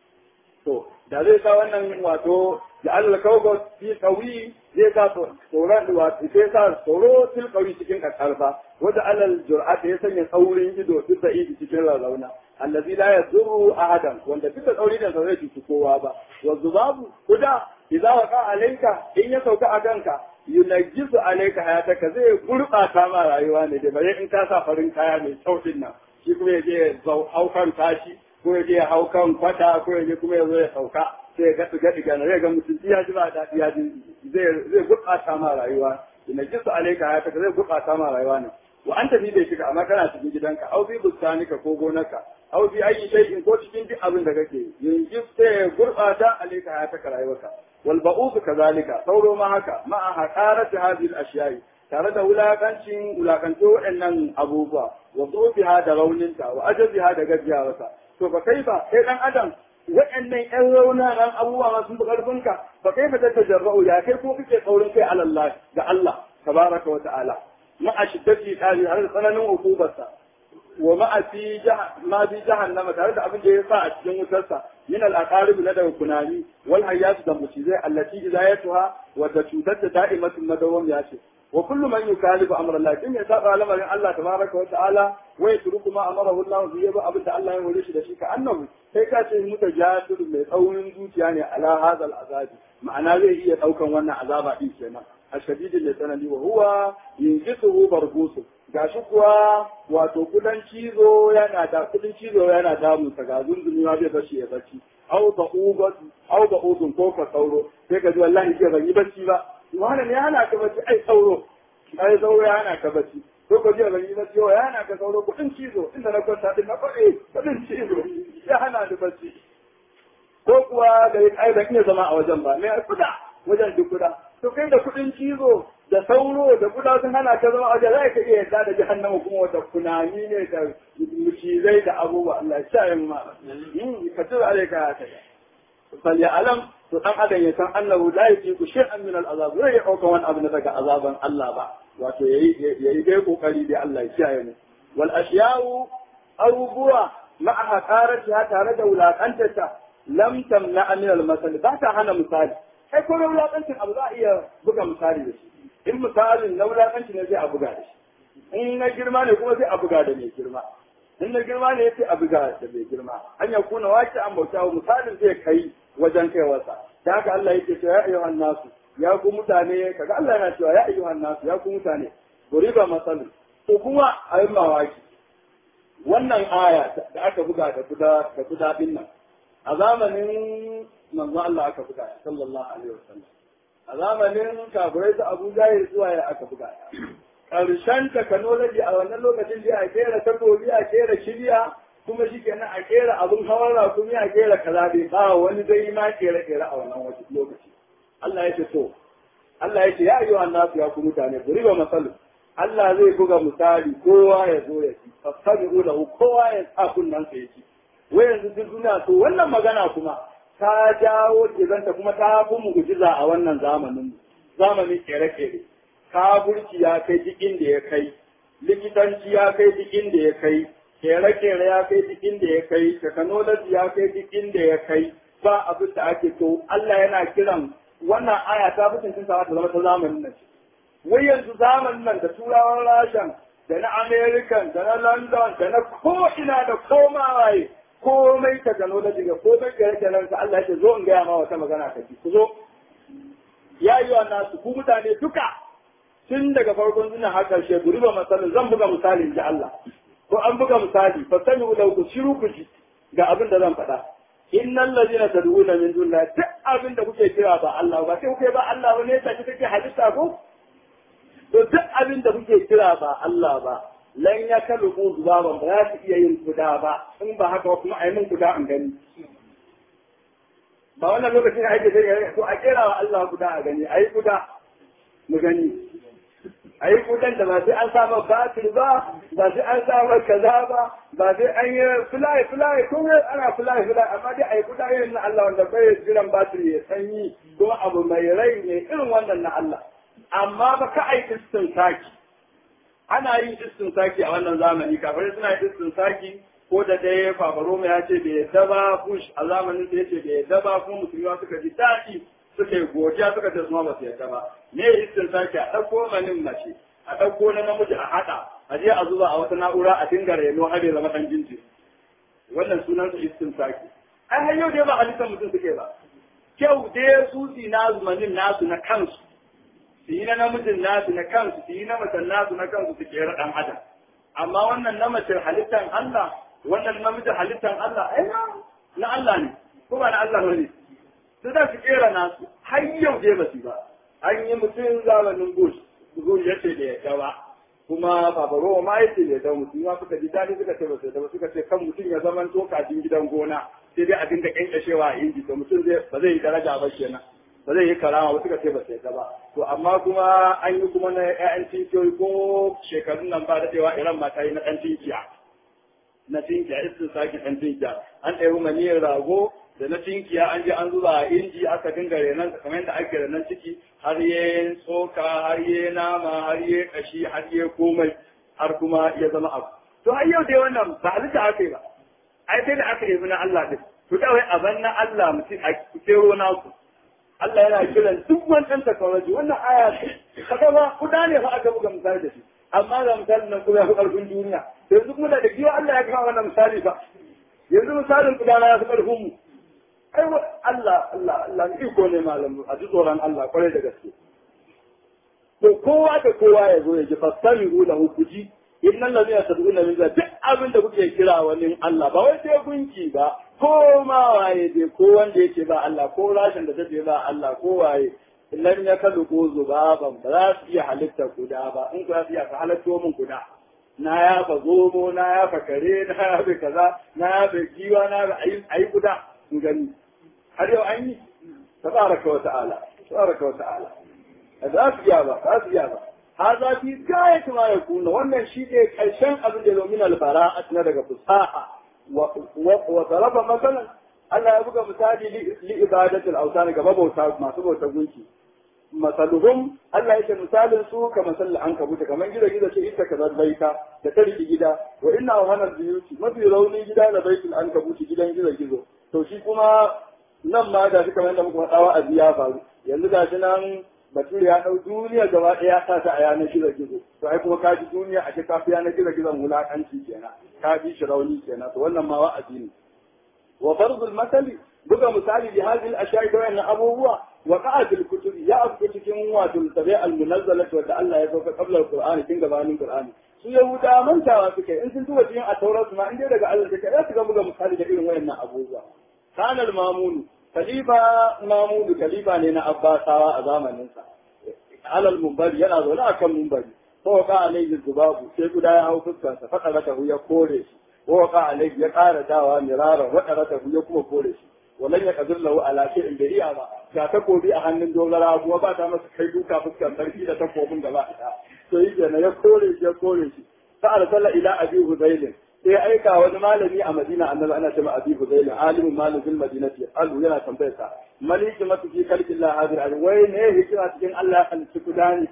to da zai sa wannan wato da Allah kawo fi qawi zai sa tsoron wato sai sa tsoro fil qawi cikin karfa wanda alal jur'at ya sanya tsaurin ido duk da idi cikin rarrauna allazi la yadurru ahadan wanda duka tsauri da zai cuci kowa ba wa zubabu kuda idza waqa alayka in ya sauka a kanka yunajjisu alayka hayataka zai gurbata ma rayuwa ne da bare in ka sa farin kaya mai kyau din nan shi kuma yaje zau haukan tashi ko yaje hau kan kwata ko yaje kuma yazo ya sauka sai ya gaɗi gaɗi gana zai ga mutum ya ji ba daɗi ya ji zai zai gurɓata ma rayuwa yunajjisu alayka hayataka zai gurɓata ma rayuwa ne wa anta fi bai shiga amma kana cikin gidanka au fi bustanika ko gonarka au fi ayi shay'in ko cikin duk abin da kake yanzu sai ya gurbata alayka ya taka rayuwarka wal ba'ud kazalika sauro ma haka ma'a haqarati hadhihi al-ashiya'i tare da wulakancin wulakanto waɗannan abubuwa wa tsofiha da rauninta wa ajaziha da gajiyawarsa to ba kai ba kai dan adam waɗannan ƴan raunanan abubuwa ma sun fi ƙarfinka ba kai fa ta jarra'u ya kai ko kake tsaurin kai alallah ga Allah tabaraka wa ta'ala ma a shiddati qali har tsananin hukubarsa wa ma fi ma fi jahannama tare da abin da ya sa a cikin wutarsa min al aqarib na daga kunani wal hayat da musizai allati idayatuha wa da cutar da da'imatun madawam ya ce wa kullu man yukalifu amra Allah kin ya saba lamarin Allah tabaraka wa ta'ala wa yatruku ma amarahu Allah bi yaba abin da Allah ya hore shi da shi ka annabi sai ka ce muta jasir mai tsaurin zuciya ne ala hadal azabi ma'ana zai iya daukan wannan azaba din kenan ashadidin da tsanani wa huwa yinjisuhu bargusu gashi kuwa wato kudan cizo yana da kudin cizo yana damun sa ga zunzumi ma zai bashi ya bacci au ba ubat au ba udun ko ka sauro sai ka ji wallahi ke ban yi bacci ba wannan ne hana ka bacci ai sauro ai sauro ya hana ka bacci ko ko ji ban yi bacci ya hana ka sauro kudin cizo inda na kwanta din na kwade kudin cizo ya hana ni bacci ko kuwa da ai ban iya zama a wajen ba me kuda wajen duk kuda to kai da kudin cizo da sauro da kuda sun hana ka zama a wajen za ka iya yadda da jahannama kuma wata kunani ne da mucizai da abubuwa Allah ya sha yin ma ka tura alaika ya kai فليعلم to dan adam ya san annahu la yajibu shay'an min al-azab zai dauka wani abu daga azaban Allah ba wato yayi yayi dai kokari dai Allah ya kiyaye mu wal ashya'u abubuwa ma'a qaratiha tare da wulakantarta lam tamna min al-masal ba ta hana misali kai ko wulakancin abu za a iya buga misali da shi in misalin na wulakancin ne sai a buga da shi in na girma ne kuma sai a buga da mai girma in na girma ne sai a buga da mai girma an ya kuna wace an bauta misalin zai kai wajen kai wasa da haka Allah yake cewa ya ayyuhan nasu ya ku mutane kaga Allah yana cewa ya ayyuhan nasu ya ku mutane guriba masalin ko kuma a yi mawaki wannan aya da aka buga da kuda da kuda din nan a zamanin manzo Allah aka buga sallallahu alaihi wasallam a zamanin kafirai su Abu Jahil zuwa ya aka buga karshen technology a wannan lokacin da a kera takobi a kera shirya kuma shi kenan a kera abin hawan rakumi a kera kaza bai ba wani zai ma kera kera a wannan wasu lokaci Allah ya ce to Allah ya ce ya ayyuhan nasu ya ku mutane buri ba masalu Allah zai buga misali kowa ya zo ya ci fasabi'u lahu kowa ya sa kunnan sa ya ci wai yanzu duk duniya to wannan magana kuma ta jawo kizanta kuma ta fi mu'jiza a wannan zamanin zamanin kere-kere kaburci ya kai duk inda ya kai likitanci ya kai duk inda ya kai kere-kere ya kai duk inda ya kai technology ya kai duk inda ya kai ba abin da ake to Allah yana kiran wannan aya ta fi cin sa ta zama ta zamanin nan wai yanzu zamanin nan da turawan rashan da na american da na london da na ko ina da koma waye komai technology ga komai kere-keren sa Allah ya ce zo in gaya ma wata magana ka ku zo ya yi wa nasu ku mutane duka tun daga farkon suna har ƙarshe guri ba misalin zan buga misali ji Allah ko an buga misali fa sami da ku shiru ku ji ga abin da zan faɗa innal ladina tad'una min dunillahi duk abin da kuke kira ba Allah ba sai kuke ba Allah ba ne ta kike halitta ko to duk abin da kuke kira ba Allah ba lan ya kalubu zubaban ba za su iya yin kuda ba in ba haka kuma a yi min kuda an gani ba wannan lokacin ake sai to a kera wa Allah kuda a gani a yi kuda mu gani a yi kudan da ba sai an sama batir ba ba sai an sama kaza ba ba sai an yi fly fly ko ana fly fly amma dai a yi kuda irin na Allah wanda bai jiran batir ya sanyi ko abu mai rai ne irin wannan na Allah amma ba ka ai istin saki ana yin istin saki a wannan zamani kafin suna yin istin saki ko da dai fafaroma ya ce bai yadda ba bush a zamanin da ya ce bai yadda ba kuma musulma suka ji daɗi suka yi godiya suka ce suma ba su yadda ba me istin sake a ɗauko manin mace a ɗauko na namiji a haɗa a je a zuba a wata na'ura a dinga reno har ya zama ɗan jinji wannan sunan su istin sake ai har yau dai ba halittar mutum suke ba kyau dai su si na zumanin nasu na kansu su yi na namijin nasu na kansu su yi na macen nasu na kansu su kera ɗan adam amma wannan na mace halittar Allah wannan namijin halittar Allah ai na Allah ne ko ba na Allah ne su za su kera nasu har yau dai ba su ba an yi mutum zamanin bush bush ya ce da ya gawa kuma babaro ma ya ce da ya gawa mutum ma suka ji daɗi suka ce ba su ba suka ce kan mutum ya zaman to kafin gidan gona sai dai a dinga kyankyashewa a inji to mutum zai ba zai yi daraja ba kenan ba zai yi karama ba suka ce ba sai ta ba to amma kuma an yi kuma na ƴaƴan tinkiyoyi ko shekarun nan ba daɗewa iran ma ta yi na ɗan tinkiya na tinkiya istin sake ɗan tinkiya an ɗaya maniyar rago da na tinkiya an je an zuba a inji aka dinga renon kamar yadda ake renon ciki har ye tsoka har ye nama har ye kashi har ye komai har kuma ya zama abu to har yau dai wannan ba halitta aka yi ba ai sai da aka yi na Allah din to kawai aban na Allah mutum a kero naku Allah yana kiran duk wancan technology wannan aya ce kaga ba kuda ne fa aka buga misali da shi amma ga misalin nan kuma ya fi ƙarfin duniya yanzu kuma da giwa Allah ya kawo wannan misali ba yanzu misalin kuda na ya fi ƙarfin mu ai Allah Allah Allah iko ne malam a ji tsoron Allah kwarai da gaske to kowa da kowa ya zo ya ji fasami'u lahu kuji innal ladina tad'una min duk abin da kuke kira wani Allah ba wai sai gunki ba ko ma waye dai ko wanda yake ba Allah ko rashin da take ba Allah ko waye lam ya kalu ko zubaban ba za su iya halitta guda ba in ku za su iya ka halatto min guda na ya fa zomo na ya fa kare na ya fa kaza na ya fa giwa na ya ayi guda in gani har yau an yi tabaraka wa ta'ala tabaraka wa ta'ala za su iya ba za su iya ba هذا في غاية ما يكون wannan shi ne karshen abin da domin albara'at na daga fusaha wa tarafa masalan Allah ya buga misali li ibadatul awtan ga mabauta masu bauta gunki masaluhum Allah yake misalin su ka masal an kabuta kaman gida gida ce ita kaza baita da ta riki gida wa inna hana biyuti mafi rauni gida da baitul an kabuti gidan gida gizo to shi kuma nan ma da shi kamar da muka faɗa a ya faru yanzu ga shi nan bature ya ɗau duniya gaba ɗaya ya sa ta a yanar gizo gizo to ai kuma ka ji duniya a ce kafi yanar gizo gizon wulaƙanci kenan ka bi shi rauni kenan to wannan ma wa'azi ne wa farzul masali buga misali bi hadhihi al-ashya'i da wannan abubuwa wa qa'a bil kutub ya afku cikin wato tabi al-munazzalati wa Allah ya sauka qabla al-qur'ani kin gabanin qur'ani su yahuda mantawa suke in sun tuba cikin at-taurat ma in dai daga Allah take ya su ga buga misali da irin wayannan abubuwa kana al-mamunu khalifa mamudu khalifa ne na abbasawa a zamaninsa alal mumbari yana zaune a kan mumbari ko ka alaihi zubabu sai guda ya hau fuskarsa faɗa raka ya kore shi ko ka alaihi ya ƙara dawa mirara faɗa raka ya kuma kore shi walan ya kadir lahu ala shay'in bai iya ba ga takobi a hannun dogara kuma ba ta masa kai duka fuskar sarki da takobin gaba ɗaya to yi kenan ya kore shi ya kore shi fa arsala ila abi huzailin sai aika wani malami a Madina annabi ana cewa Abi Huzail alimin malamin Madinati allu yana tambayar sa maliki matu fi kalkin la hadir al wai ne hikima cikin Allah ya halitta kudani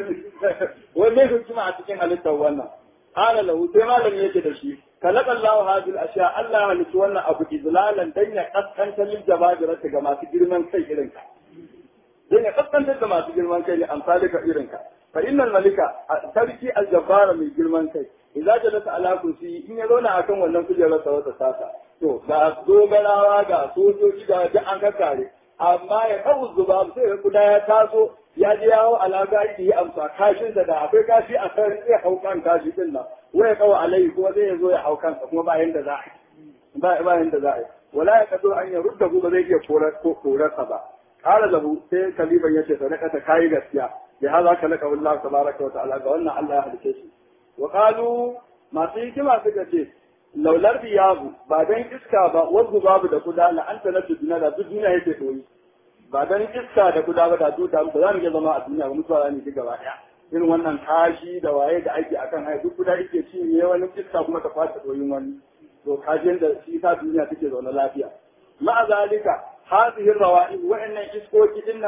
wai ne hikima a cikin halittar wannan qala lahu sai malami yake da shi kalaka Allah hadil asha Allah ya halitta wannan abu izlalan dan ya kaskanta lil jababirata ga masu girman kai irin ka dan ya kaskantar da masu girman kai ne amsalika irin ka fa innal malika sarki aljabbara mai girman kai idza jalasa ala kursi in ya zauna akan wannan kujerar sa wata sata to ga dogarawa ga sojoji ga duk an kakkare amma ya kawo zuba sai ya kuda ya taso ya je yawo alaka yi amsa kashin da akwai kashi a kan zai hau kan kashi din nan wai kawo alai kuma zai zo ya hau kansa kuma ba yanda za a yi ba ba yanda za a yi wala ya kaso an ya rudda ba zai iya korarsa ba قال له sai kaliban yace sadaqata kai gaskiya bi hada kalaka Allah tabaraka wa ta'ala ga wannan Allah ya halice shi wa qalu masu hikima suka ce laular biyabu ba dan iska ba wanzu babu da kuda la anta na duniya da duk duniya yake doyi ba dan iska da kuda ba da duta ba za mu iya zama a duniya ba mutuwa za mu ji gaba daya irin wannan kashi da waye da ake akan haya duk kuda yake ci ne wani iska kuma ta kwata doyin wani to kajin da shi ta duniya take zaune lafiya ma'a zalika هذه الروائب وإن إسكوك إن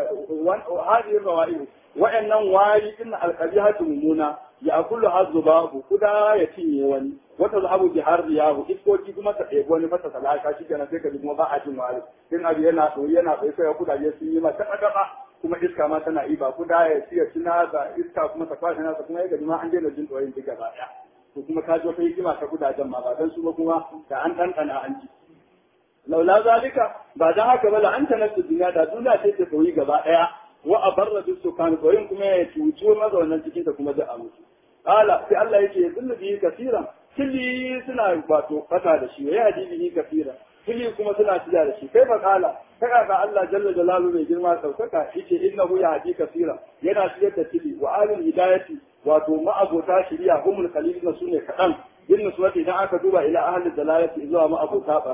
هذه الروائب وإن واري إن القبيحة ممونة يأكلها الذباب كدا يتيني وني وتذهب بها الرياح إسكوك كما تقيب وني فتسلا كاشي كان سيكا بكما باعة واري إن أبي ينا سوينا فإسا يقول يسيني ما تقدقا kuma iska ma tana iba kuda ya siya cina da iska kuma ta kwashe nasa kuma ya gaji ma an daina jin tsoyin duk gaba ɗaya to kuma ka ji wata hikima ta kudajen ma ba dan su ba kuma da an ɗanɗana an ji laula zalika ba dan haka ba la'anta nafsu duniya da duniya sai ta koyi gaba daya wa abarra bis sukan koyin kuma ya cuci mazaunan cikin ta kuma da musu qala sai Allah yake zullu bi kaseeran kili suna wato fata da shi ya hadi bihi kaseeran kili kuma suna tiya da shi kai fa qala kaga ga Allah jalla jalalu mai girma saukaka yace innahu ya hadi kaseeran yana tiyar da kili wa alil hidayati wato ma'abota shari'a humul qalilun sune kadan bin nuswati idan aka duba ila ahli dalalati zuwa ma'abota barna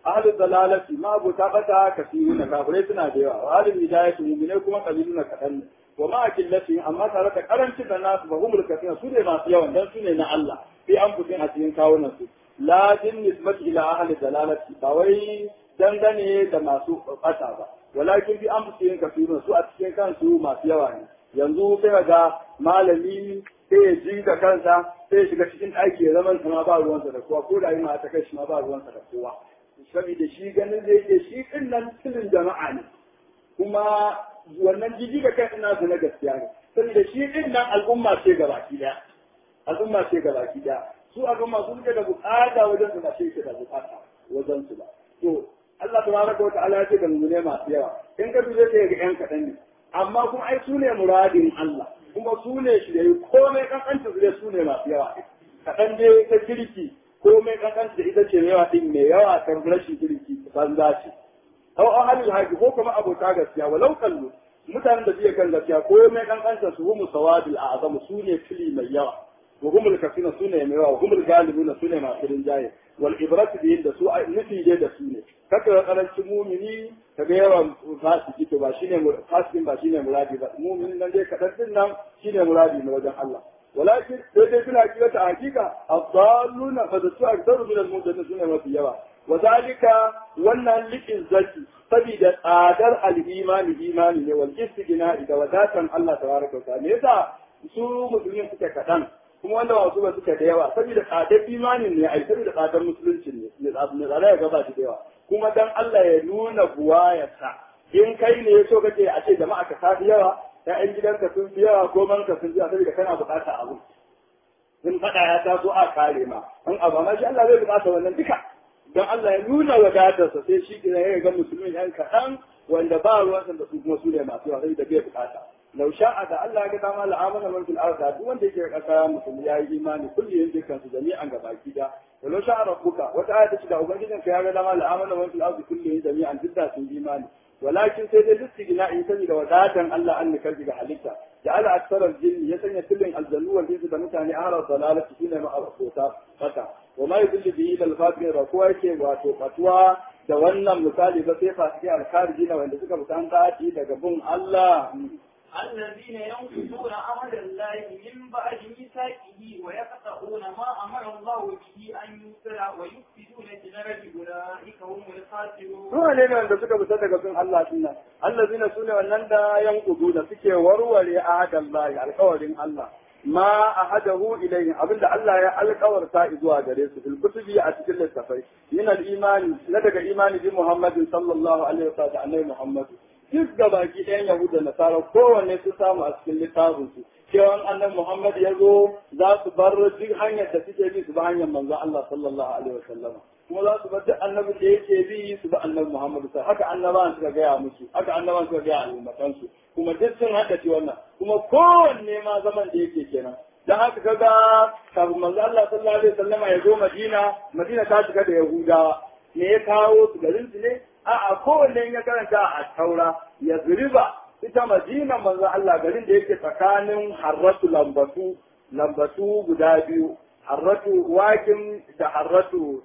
ahli dalalati ma abota bata kasiru na kafirai suna da yawa wa ahli hidayati mu'minai kuma kabilu na kadan ne wa ma akillati amma tare da karancin da nasu ba humul kasina su ne masu yawan dan su ne na Allah fi an fitin a cikin kawunan su la din nisbati ila ahli dalalati ba wai dangane da masu bata ba walakin fi an fitin kafirun su a cikin kansu masu yawa ne yanzu sai ga malami sai ya ji da kansa sai ya shiga cikin ɗaki ya zama ma ba ruwansa da kowa ko da yi ma ta kai shi ma ba ruwansa da kowa saboda shi ganin zai ke shi ɗin nan tilin jama'a ne kuma wannan jiji da kai ina su na gaskiya ne saboda shi ɗin nan al'umma ce gabaki ɗaya al'umma ce gabaki ɗaya su al'umma sun ke da bukata wajen su ba shi ke da bukata wajen su ba to Allah tabaraka wa ta'ala ya ce da mu ne masu yawa in ka duje ka ga yan kaɗan ne amma kuma ai su ne muradin Allah kuma su ne shi da yi komai kankanta su dai su ne masu yawa kaɗan dai ta kirki komai kankanta ita ce yawa ɗin mai yawa ta rashin kirki banza ce au an halin haƙi ko kuma abota gaskiya walau kallo mutanen da biya kan gaskiya komai kankanta su humu sawadil a azamu su ne fili mai yawa wa humul kafina su ne mai yawa wa humul galibuna su ne masu rinjaye wal ibratu bihin da su nufi dai da su ne kaka ga karancin mumini ka ga yawan fasiki to ba shine fasikin ba shine muradi ba muminin nan dai kadan din nan shine muradi na wajen Allah walakin sai dai suna kira ta hakika adalluna fa da su aktaru min al-mudallin sune mafi yawa wa zalika wannan liqin zaki sabida tsadar al-imani imani ne wal istigna da wadatan Allah tabaraka wa ta'ala me yasa su musulmin suke kadan kuma wanda wasu ba suka da yawa saboda tsadar imanin ne ai saboda tsadar musulunci ne ne tsada ya gaba da yawa kuma dan Allah ya nuna buwayarsa in kai ne so kake a ce jama'a ka tafi yawa ƴaƴan gidanka sun fi yawa ko manka sun fi yawa saboda kana bukata abu in faɗa ya taso a kare ma in abu ma shi Allah zai bukata wannan duka dan Allah ya nuna wadatarsa sai shi kira ya ga musulmin yan kaɗan wanda ba ruwansa da su kuma su ne masu yawa sai da bai bukata لو شاء ده الله ya dama la'amana man fil ardi duk wanda yake kasa mutum ya yi imani kulli yin dukkan su jami'an ga baki da walau sha'a rabbuka wata aya ta ce da ubangijin ka ya ga dama la'amana man fil ardi kulli yin jami'an duk da sun imani walakin sai dai listigina in sani da wadatan Allah an nikarji ga halitta da ala aksarar jinni ya sanya kullin aljannu wal jinsu da mutane ahara dalalati shine ma abota fata wa ma yudillu bihi lil fatihin ra kowa yake wato fatuwa da wannan misali ba sai fasiki alkharijina wanda suka mutanta daga bin Allah الذين ينقضون عهد الله من بعد ميثاقه ويقطعون ما امر الله به ان يوصل ويفسدون في الارض اولئك هم الخاسرون. Suna ne wanda suka fita daga sun Allah sunna. Allazina sune wannan da yankudu da suke warware ahadan Allah alƙawarin Allah. Ma ahadahu ilayhi abinda Allah ya alƙawarta zuwa gare su fil kutubi a cikin littafai. Min al-imani na daga imani bi Muhammadin sallallahu alaihi wa sallam annabi Muhammad. duk ga baki ɗayan Yahuda da Nasara kowanne su samu a cikin littafin su cewa annan Muhammad ya zo za su bar duk hanyar da suke bi su ba hanyar manzon Allah sallallahu alaihi wasallam kuma za su bar duk annabi da yake bi su ba annabi Muhammad sai haka annabawan suka gaya musu haka annabawan suka gaya al'ummatan su kuma duk sun haka ci wannan kuma kowanne ma zaman da yake kenan dan haka kaga kafin manzo Allah sallallahu alaihi wasallam ya zo Madina Madina ta shiga da Yahudawa me ya kawo su garin su ne a'a kowanne ya karanta a taura ya zuriba ita madina manzo Allah garin da yake tsakanin harratu lambatu lambatu guda biyu harratu wakin da harratu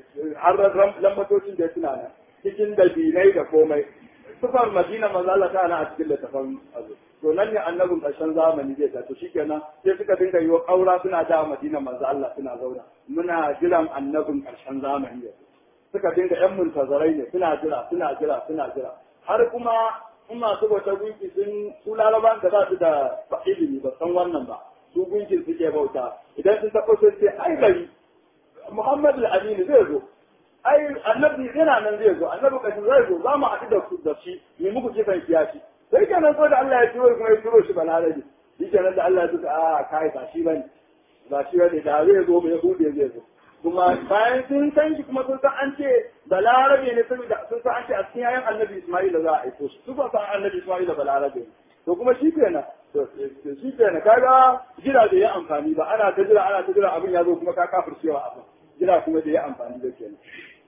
harrar lambatocin da suna nan cikin dabinai da komai sufar madina manzo Allah ta a cikin littafin azu to nan ne annabin ƙarshen zamani zai ta to shikenan sai suka dinga yi wa ƙaura suna da madina manzo Allah suna zauna muna jiran annabin ƙarshen zamani yanzu suka dinga yan muntazarai ne suna jira suna jira suna jira har kuma in masu bauta gunki sun su laraban da za su da ilimi ba san wannan ba su gunkin suke bauta idan sun taɓa sun ce ai gari muhammadu al-aminu zai zo ai annabi yana nan zai zo annabi kashin zai zo za mu haɗu da da shi mu muku kifan kiyashi sai kenan ko da Allah ya turo kuma ya turo shi balarabi shi kenan da Allah ya tuka a kai ba shi bane ba shi bane da zai zo mu yahudi zai zo kuma bayan sun san shi kuma sun san an ce balarabe ne saboda sun san an ce a cikin yayan annabi Isma'ila za a aiko shi su ba san annabi Isma'ila balarabe ne to kuma shi kenan to shi kenan kaga jira da ya amfani ba ana ta jira ana ta jira abin ya zo kuma ka kafircewa abin jira kuma da ya amfani da kenan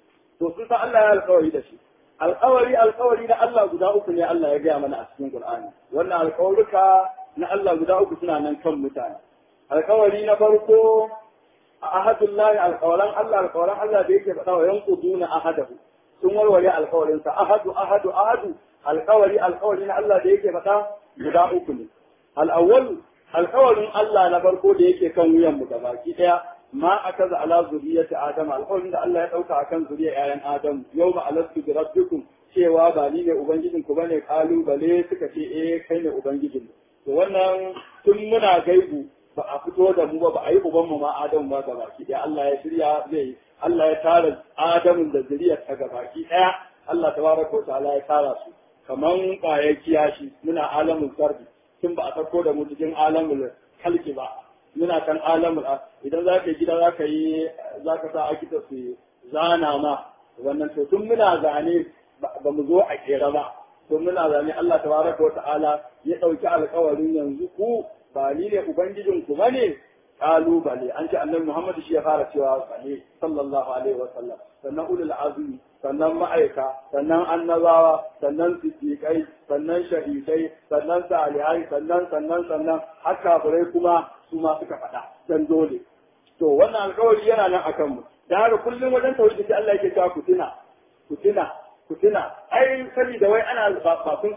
to sun san Allah ya alƙawari da shi alƙawari alƙawari na Allah guda uku ne Allah ya gaya mana a cikin Qur'ani wannan alƙawarruka na Allah guda uku suna nan kan mutane alƙawari na farko ahadun lahi alƙawaran Allah alƙawaran Allah da yake faɗa wa yanquduna ahadahu sun warware alkawarin sa ahadu ahadu ahadu alkawari alkawari na Allah da yake faɗa guda uku ne al-awwal alkawarin Allah na farko da yake kan wuyan mu gabaki daya ma akaza ala zuriyati adam alkawarin da Allah ya dauka akan zuriyar yayan adam yawma alastu bi rabbikum cewa ba ni ne ubangijin ku bane kalubale suka ce eh kai ne ubangijin to wannan tun muna gaibu ba a fito da mu ba ba a yi uban mu ma Adamu ba gabaki ɗaya Allah ya shirya zai Allah ya tara Adamu da zuriyar ta gabaki ɗaya Allah tabaraka wa ta'ala ya tara su kaman ƙwayar kiyashi muna alamul sardi tun ba a farko da mu cikin alamul halki ba muna kan alamul idan za ka yi gida za ka yi za ka sa akita su zana ma wannan to tun muna zane ba mu zo a kera ba to muna zane Allah tabaraka wa ta'ala ya ɗauki alkawarin yanzu ku ba ni ne ubangijin ku bane kalubale an ce annabi Muhammad shi ya fara cewa bane sallallahu alaihi wa sallam sannan ulul azmi sannan ma'aika sannan annabawa sannan siddiqai sannan shahidai sannan salihai sannan sannan sannan har kafirai kuma su ma suka faɗa dan dole to wannan alkawari yana nan akan mu da haka kullum wajen tauhidi sai Allah yake cewa ku tuna ku tuna ku tuna ai saboda wai ana ba kun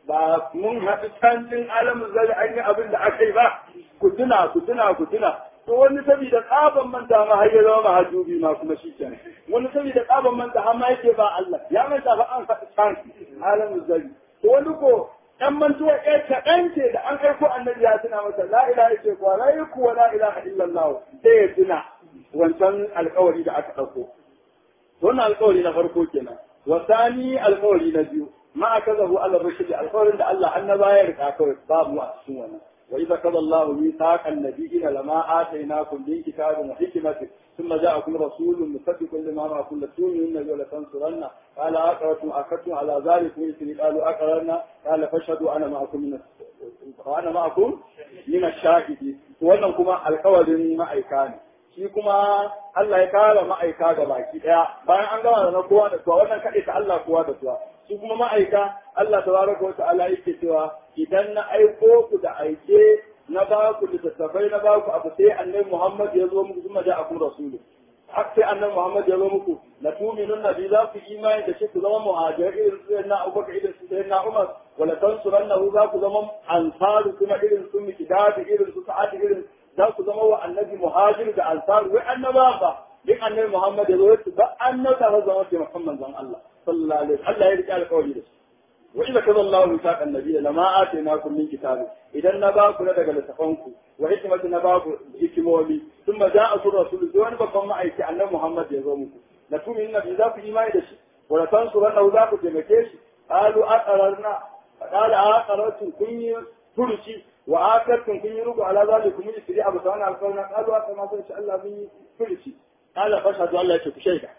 ba mun haɗu canjin alamun zai an yi abin da aka yi ba ku tuna ku tuna ku tuna to wani saboda tsaban manta ma har ya zama mahajubi ma kuma shi kenan wani saboda tsaban manta har ma yake ba Allah ya manta fa an faɗi can alamun zai to wani ko ɗan mantuwa ɗaya kaɗan ce da an aiko annabi ya tuna masa la ilaha illa kuwa la yaku wa la ilaha illallah sai ya tuna wancan alƙawari da aka ɗauko wannan alƙawari na farko kenan wasani alƙawari na biyu ما أكذبوا على الرسل القول إن الله أن لا يرقى باب مؤسسون وإذا كذا الله ميثاق النبيين لما آتيناكم من كتاب وحكمة ثم جاءكم رسول مصدق لما معكم لتؤمنن ولتنصرن قال أقررتم أخذتم على ذلك مثل قالوا أقررنا قال فاشهدوا أنا معكم من وأنا معكم من الشاهدين wannan kuma alkawarin ma'aika ne shi kuma Allah ya kara ma'aika ga baki daya bayan an gama da na kowa da kowa wannan kaɗai ta Allah kowa da kowa su kuma ma'aika Allah tabaraka wa ta'ala yake cewa idan na aiko ku da aike na ba ku littattafai na ba ku abu sai annabi Muhammad ya zo muku kuma da akum rasulu har sai annabi Muhammad ya zo muku la tu'minun nabi za ku imani da shi ku zama muhajirin irin su na Abubakar irin su na Umar wala tansurannahu za ku zama ansaru kuma irin su mikdad irin su sa'ad irin za ku zama wa annabi muhajir da ansaru wai annaba ba duk annabi Muhammad ya zo ba annaba ba zama ke Muhammad zan Allah sallallahu alaihi Allah ya rike alƙawari da su wa idza kaza Allahu mithaqa an-nabiy lama atainakum min kitabi idan na ba ku daga littafanku wa hikmatu na ba ku hikimomi thumma ja'a rasul sai wani babban ma'aiki annabi Muhammad ya zo muku la tu'minu nabi za ku imani da shi wa la tansuranna za ku taimake shi qalu aqararna qala aqaratu kun yi furuci wa akartum kun yi ruku ala zalikum min sirri abu sawana alqawna qalu aqama sai Allah mun yi furuci qala fashhadu Allah ya ce ku shaida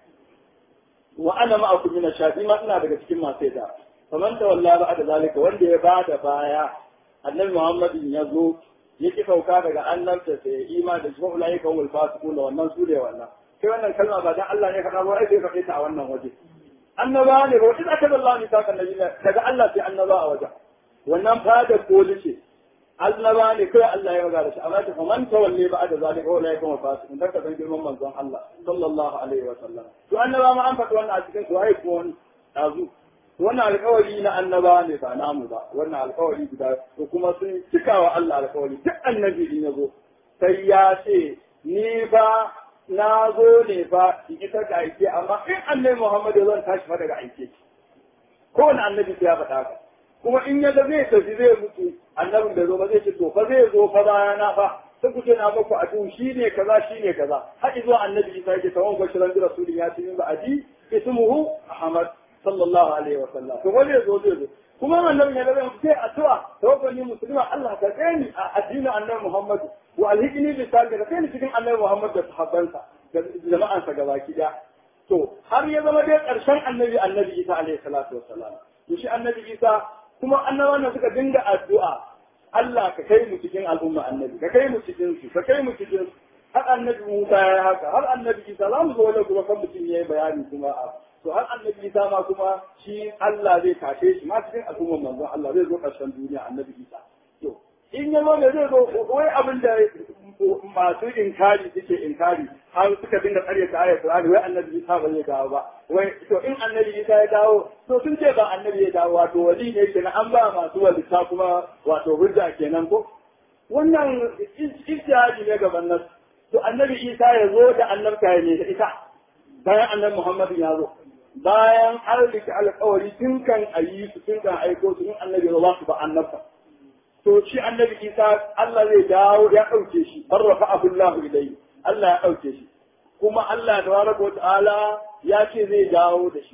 wa ana ma'akum min ash-shahidin ma ina daga cikin masu yadda faman tawalla ba da zalika wanda ya bada baya annabi Muhammadin ya zo yake sauka daga annabta sai ima da shi ulai kan wal fasiqun da wannan sure wannan sai wannan kalma ba dan Allah ne faɗa ba ai sai faɗe ta a wannan waje annaba ne ba wata aka Allah ne saka nabi daga Allah sai annaba a waje wannan fada koli ce annaba ne kai Allah ya magana shi amma ta faman tawalle ba da zalika ulai kan wal fasiqun dan ka san girman manzon Allah sallallahu alaihi wa sallam to annaba ma an faɗi wannan a cikin su ai ko wani dazu wannan alkawari na annaba ne ba namu ba wannan alkawari guda to kuma sun cika wa Allah alkawari duk annabi in ya zo sai ya ce ni ba na zo ne ba in ita ka aike amma in annabi Muhammad ya zan tashi fa daga aike kowane annabi sai ya faɗa haka kuma in ya ga zai tafi zai mutu annabin da zo ba zai ce to fa zai zo fa bayana fa sai ku ce na muku a shi ne kaza shi ne kaza har zuwa annabi Isa yake tawon bashiran da rasulun ya ce min ba aji ismuhu Ahmad sallallahu alaihi wa sallam to wani zo zai zo kuma annabi ya zama sai addu'a tawakkali musulma Allah ka kai ni a addinin annabi Muhammad wa alhikni bi salli ka kai ni cikin annabi Muhammad da sahabbansa da jama'ansa gabaki da to har ya zama dai karshen annabi annabi Isa alaihi salatu wassalam to shi annabi Isa kuma annabawan suka dinga addu'a Allah ka kai mu cikin al'umma annabi ka kai mu cikin su ka kai mu cikin su har annabi Musa ya haka har annabi Isa za mu zo wajen kuma kan mutum ya yi bayani kuma a to har annabi Isa ma kuma shi Allah zai tashe shi ma cikin al'ummar manzon Allah zai zo ƙarshen duniya annabi Isa to in ya zo ne zai zo wai abin da masu inkari suke inkari har suka dinga karyata ayat Qur'ani wai annabi Isa ba zai dawo ba wai to in annabi Isa ya dawo to sun ce ba annabi ya dawo wato wali ne kenan an ba masu walita kuma wato hujja kenan ko wannan ijtihadi ne gaban nan to annabi Isa ya zo da annabta ne da ita bayan annabi Muhammad ya zo bayan an rike alƙawari tun kan ayi su tun kan aiko su in annabi ya zo su ba annabta to shi annabi isa Allah zai dawo ya ɗauke shi barrafa abullahu ilayhi Allah ya ɗauke shi kuma Allah tabaraka wa ta'ala ya ce zai dawo da shi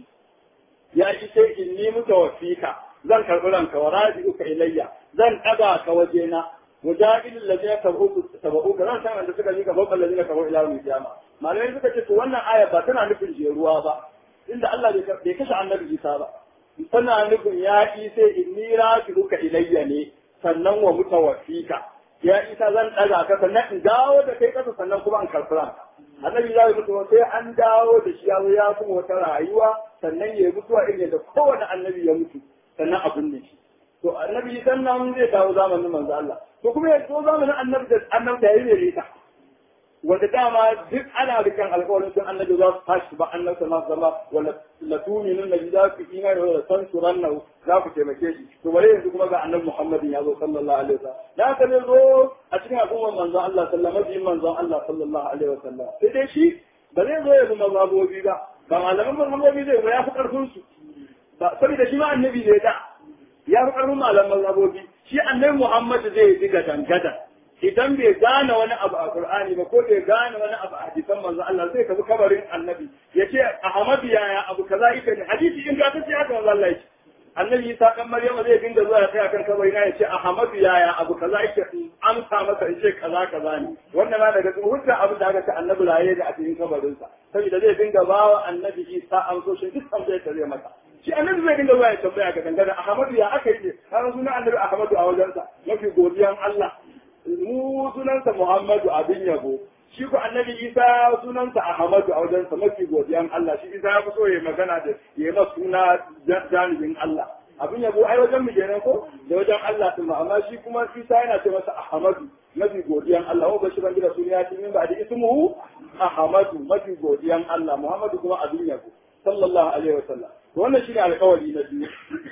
ya ce sai inni mutawaffika zan karɓi ranka wa raji'uka ilayya zan ɗaga ka wajena mujahidin ladina tabu tabu ka zan san da suka yi gaban ladina kabu ila yawmil qiyama malamai suka ce to wannan aya ba tana nufin jeruwa ba inda Allah bai kashe annabi isa ba tana nufin ya sai inni raji'uka ilayya ne sannan wa mutawaffika ya isa zan daga ka sannan in dawo da kai kasa sannan kuma in karɓi ranka annabi ya mutu sai an dawo da shi ya zo ya kuma wata rayuwa sannan ya mutuwa irin da kowane annabi ya mutu sannan a binne shi to annabi sannan zai dawo zamanin manzo Allah to kuma ya zo zamanin annabi da annabi da yayi ne wanda dama duk ana rikan alƙawarin sun annabi za su tashi ba annabi sallallahu alaihi wasallam wala la tu'minun nabi za ku imani wala tansuranna za ku taimake shi to bare yanzu kuma ga annabi Muhammadin ya zo sallallahu alaihi wasallam da ka ne zo a cikin al'ummar manzon Allah sallallahu alaihi wasallam manzon Allah sallallahu alaihi wasallam sai dai shi ba zai zo ya bi mazhabobi ba ba malaman mazhabobi zai ba ya fi karfin su ba saboda shi ma annabi ne da ya fi karfin malaman mazhabobi shi annabi Muhammad zai diga dangadan idan bai gane wani abu a Qur'ani ba ko bai gane wani abu a hadisan manzo Allah sai tafi kabarin annabi ya ce Ahmad yaya abu kaza ita ne hadisi in ga tace haka manzo Allah yake annabi Isa kan Maryama zai dinga zuwa ya tsaya kan kabari na ya ce Ahmad yaya abu kaza yake amsa masa in ce kaza kaza ne wannan na daga cikin hujja abu da aka ce annabi raye da a cikin kabarin sa saboda zai dinga bawa annabi Isa amsoshin duk tambayar da zai masa shi annabi zai dinga zuwa ya tambaya ga dangane Ahmad ya aka yi har sunan annabi Ahmad a wajensa mafi godiyan Allah mu sunansa Muhammadu abin yabo shi ku annabi Isa sunansa Ahmadu a wajensa mafi godiyan Allah shi Isa ya fi so ya magana da ya ma suna janibin Allah abin yabo ai wajen mu kenan ko da wajen Allah din amma shi kuma Isa yana ce masa Ahmadu mafi godiyan Allah wa bashi ban da suna ya min ba da ismuhu Ahmadu mafi godiyan Allah Muhammadu kuma abin yabo sallallahu alaihi wasallam wannan shine alƙawari na biyu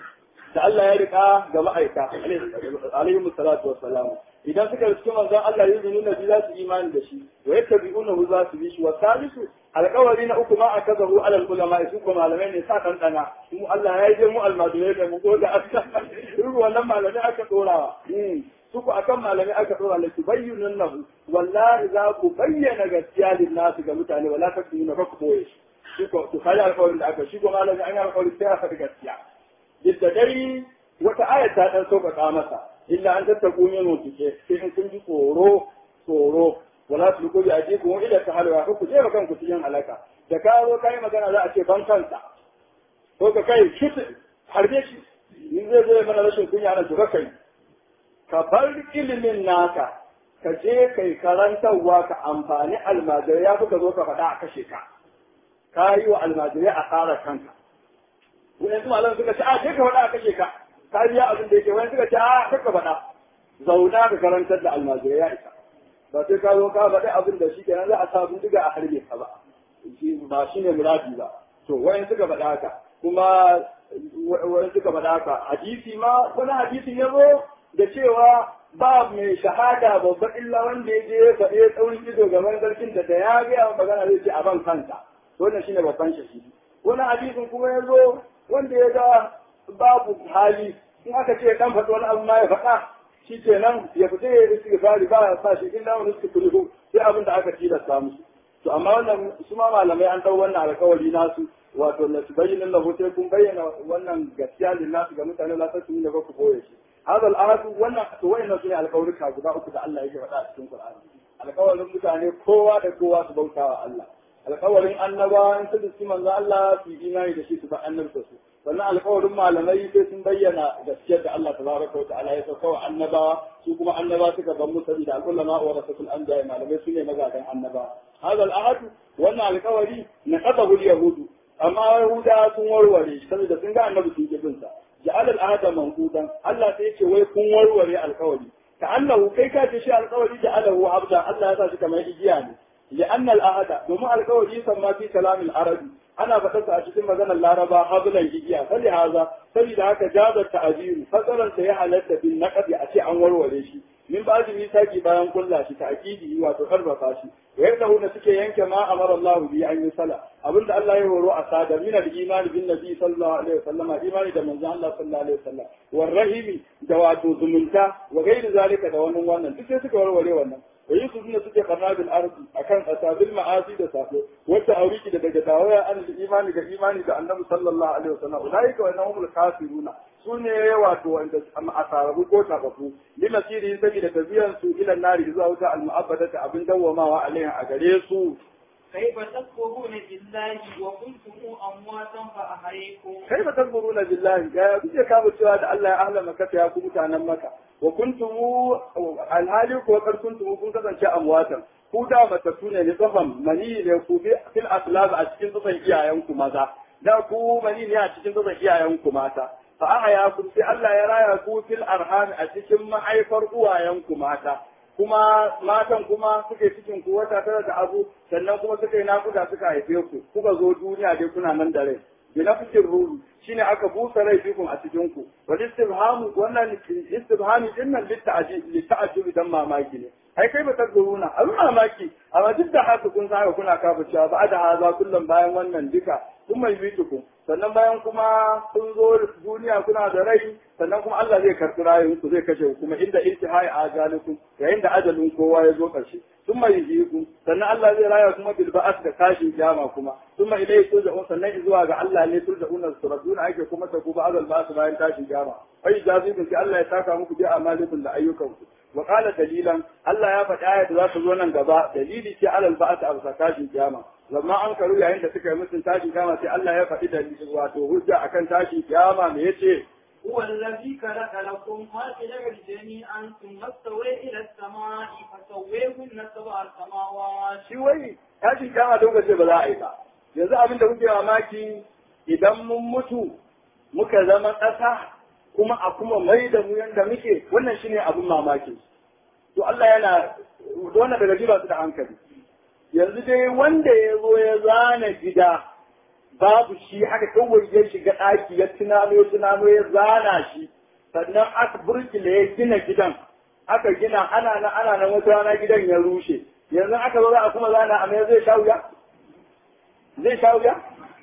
da Allah ya rika ga ma'aika alaihi salatu wassalam idan suka riski manzon Allah ya nuna bi za su imani da shi wa yattabi'unahu za su bi shi wa salisu alƙawari na uku ma akazahu alal ulama su ko malamai ne sa dan dana mu Allah ya je mu almadurai da mu ko da aka irin wannan malamai aka dorawa su ku akan malamai aka dora la tubayyinun lahu wallahi za ku bayyana gaskiya lin nasu ga mutane wala takunu fa ku boye shi ko to kai alƙawarin da aka shi ko malami an yi alƙawari sai aka gaskiya duk dai wata ayat ta dan sauƙaƙa masa illa an tattaku min mutuke sai in kun ji tsoro tsoro wala su ko ya ji kuma ila ta halwa ko ku je kan ku cikin halaka da ka zo kai magana za a ce ban kansa ko ka kai shit harbe shi in zai zai mana rashin kunya nan to kai ka bar ilimin naka ka je kai karantarwa ka amfani almajirai ya fi ka zo ka faɗa a kashe ka ka yi wa almajirai a tsara kanka wani su malam suka ce a sai ka faɗa a kashe ka ka biya abin da yake wani suka ce a kaka faɗa zauna ka karantar da almajirai ya isa ba sai ka zo ka faɗi abin da shi kenan za a sa bindiga a harbe ka ba ba shi ne muradi ba to wani suka faɗa haka kuma wani suka faɗa haka hadisi ma wani hadisin ya zo da cewa ba mai shahada babba illa wanda ya je ya faɗi ya tsaurin ido gaban sarkin da da ya gaya magana zai ce a ban kansa wannan shine babban shahidi wani hadisin kuma ya zo wanda ya ga babu hali in aka ce dan faɗi wani abu ma ya faɗa shi kenan ya fita ya yi istighfari ba ya sa shi illa wani istighfari sai abin da aka tilasta musu to amma wannan su ma malamai an dau wannan alƙawari nasu wato la tubayyana lahu sai kun bayyana wannan gaskiya lin nasu ga mutane la tasu ne ba ku boye shi hada al'ahadu wannan to wayannan sune alƙawarika guda uku da Allah yake faɗa a cikin Qur'ani alƙawarin mutane kowa da kowa su bautawa Allah alƙawarin annabawa in su diski manzo Allah su imani da shi su ba annabta su sannan alƙawarin malamai sai sun bayyana gaskiyar da Allah tabaraka wa ta'ala ya sauka wa annabawa su kuma annaba suka ban musu da al'ulama wa rasul anbiya malamai sune magadan annaba hada al'ahad wannan alƙawari na qadahu yahudu amma yahuda sun warware shi saboda sun ga annabi sun ki bin sa ja'al al'ahada manqudan Allah sai ce wai kun warware alƙawari ka annahu kai ka ce shi alƙawari da alahu abda Allah ya sa shi kamar igiya ne لأن الأهد domin alƙawari samma fi kalamin arabi ana faɗarsa a cikin maganar laraba hablan igiya fali haza saboda haka jaza ta'abiru fasaran sa ya halatta bin naqdi a ce an warware shi min ba'di misaki bayan kulla shi ta'kidi wato karfafa shi wa yadda huna suke yanke ma amara Allah bi an yi sala abinda Allah ya horo a sada min al-iman bin nabi sallallahu alaihi wasallam imani da manzon Allah sallallahu alaihi wasallam war rahimi da wato zumunta wa gairi zalika da wannan wannan duk sai suka warware wannan da yi suna suke karna bil arzi akan asabil ma'asi da safo wata auriki da daga dawaya an imani ga imani da annabi sallallahu alaihi wasallam ulaika wa annahum kafiruna sune wato wanda asarabu ko tabafu lima sirri saboda tabiyan su ila nari zuwa wuta al mu'abbadata abin dawwamawa alaiha a gare su كيف تكفرون بالله وكنتم أمواتا فأحييكم كيف تكفرون بالله يا kuke kawo cewa da Allah ya ahla maka ya ku mutanen maka wa kuntum alhali ko kar kuntum kun kasance amwatan ku da matattu ne ne tsafan mani ne ku bi fil aslab a cikin tsafan iyayen ku maza da ku mani ne a cikin tsafan iyayen ku mata fa ahaya ku sai Allah ya raya ku fil arham a cikin mahaifar uwayen ku mata kuma matan kuma suke cikin ku wata tara da abu sannan kuma suka yi nakuda suka haife ku kuka zo duniya dai kuna nan da rai bina fikin ruhu shine aka busa rai fikun a cikin ku wal istifhamu wannan istifhami din nan litta'ajjub dan mamaki ne ai kai ba ta guruna a mamaki amma duk da haka kun sa kuna kafa cewa ba da haza kullum bayan wannan duka kun mai bituku sannan bayan kuma kun zo duniya kuna da rai sannan kuma Allah zai karɓi rayuwar zai kashe ku kuma inda intihai ajalikum yayin da ajalin kowa ya zo ƙarshe sun mai ku sannan Allah zai raya kuma bil ba'as da tashin kiyama kuma sun mai ilai turja'un sannan zuwa ga Allah ne turja'un suraduna ake kuma ta kuma azal ba'as bayan tashin kiyama ai jazibin sai Allah ya saka muku bi amalikum da ayyukanku wa qala dalilan Allah ya faɗa ayat da za ta zo nan gaba dalili ce alal ba'as a tashin kiyama lamma an karu yayin da suka yi musun tashin kiyama sai Allah ya faɗi dalili wato hujja akan tashin kiyama me yace هو الذي خلق لكم ما في الأرض جميعا ثم استوى إلى السماء فسويهن سبع سماوات shi wai tashin kiyama don ce ba za a yi ba yanzu abin da kuke mamaki idan mun mutu muka zama ƙasa kuma a kuma mai da mu yanda muke wannan shine abin mamaki to Allah yana wannan daga jiba su da hankali yanzu dai wanda ya zo ya zana gida babu shi haka kawai ya shiga ɗaki ya tunano tunano ya zana shi sannan aka burkile ya gina gidan aka gina ana nan ana nan wata rana gidan ya rushe yanzu aka zo za a kuma zana a mai zai sha wuya zai sha wuya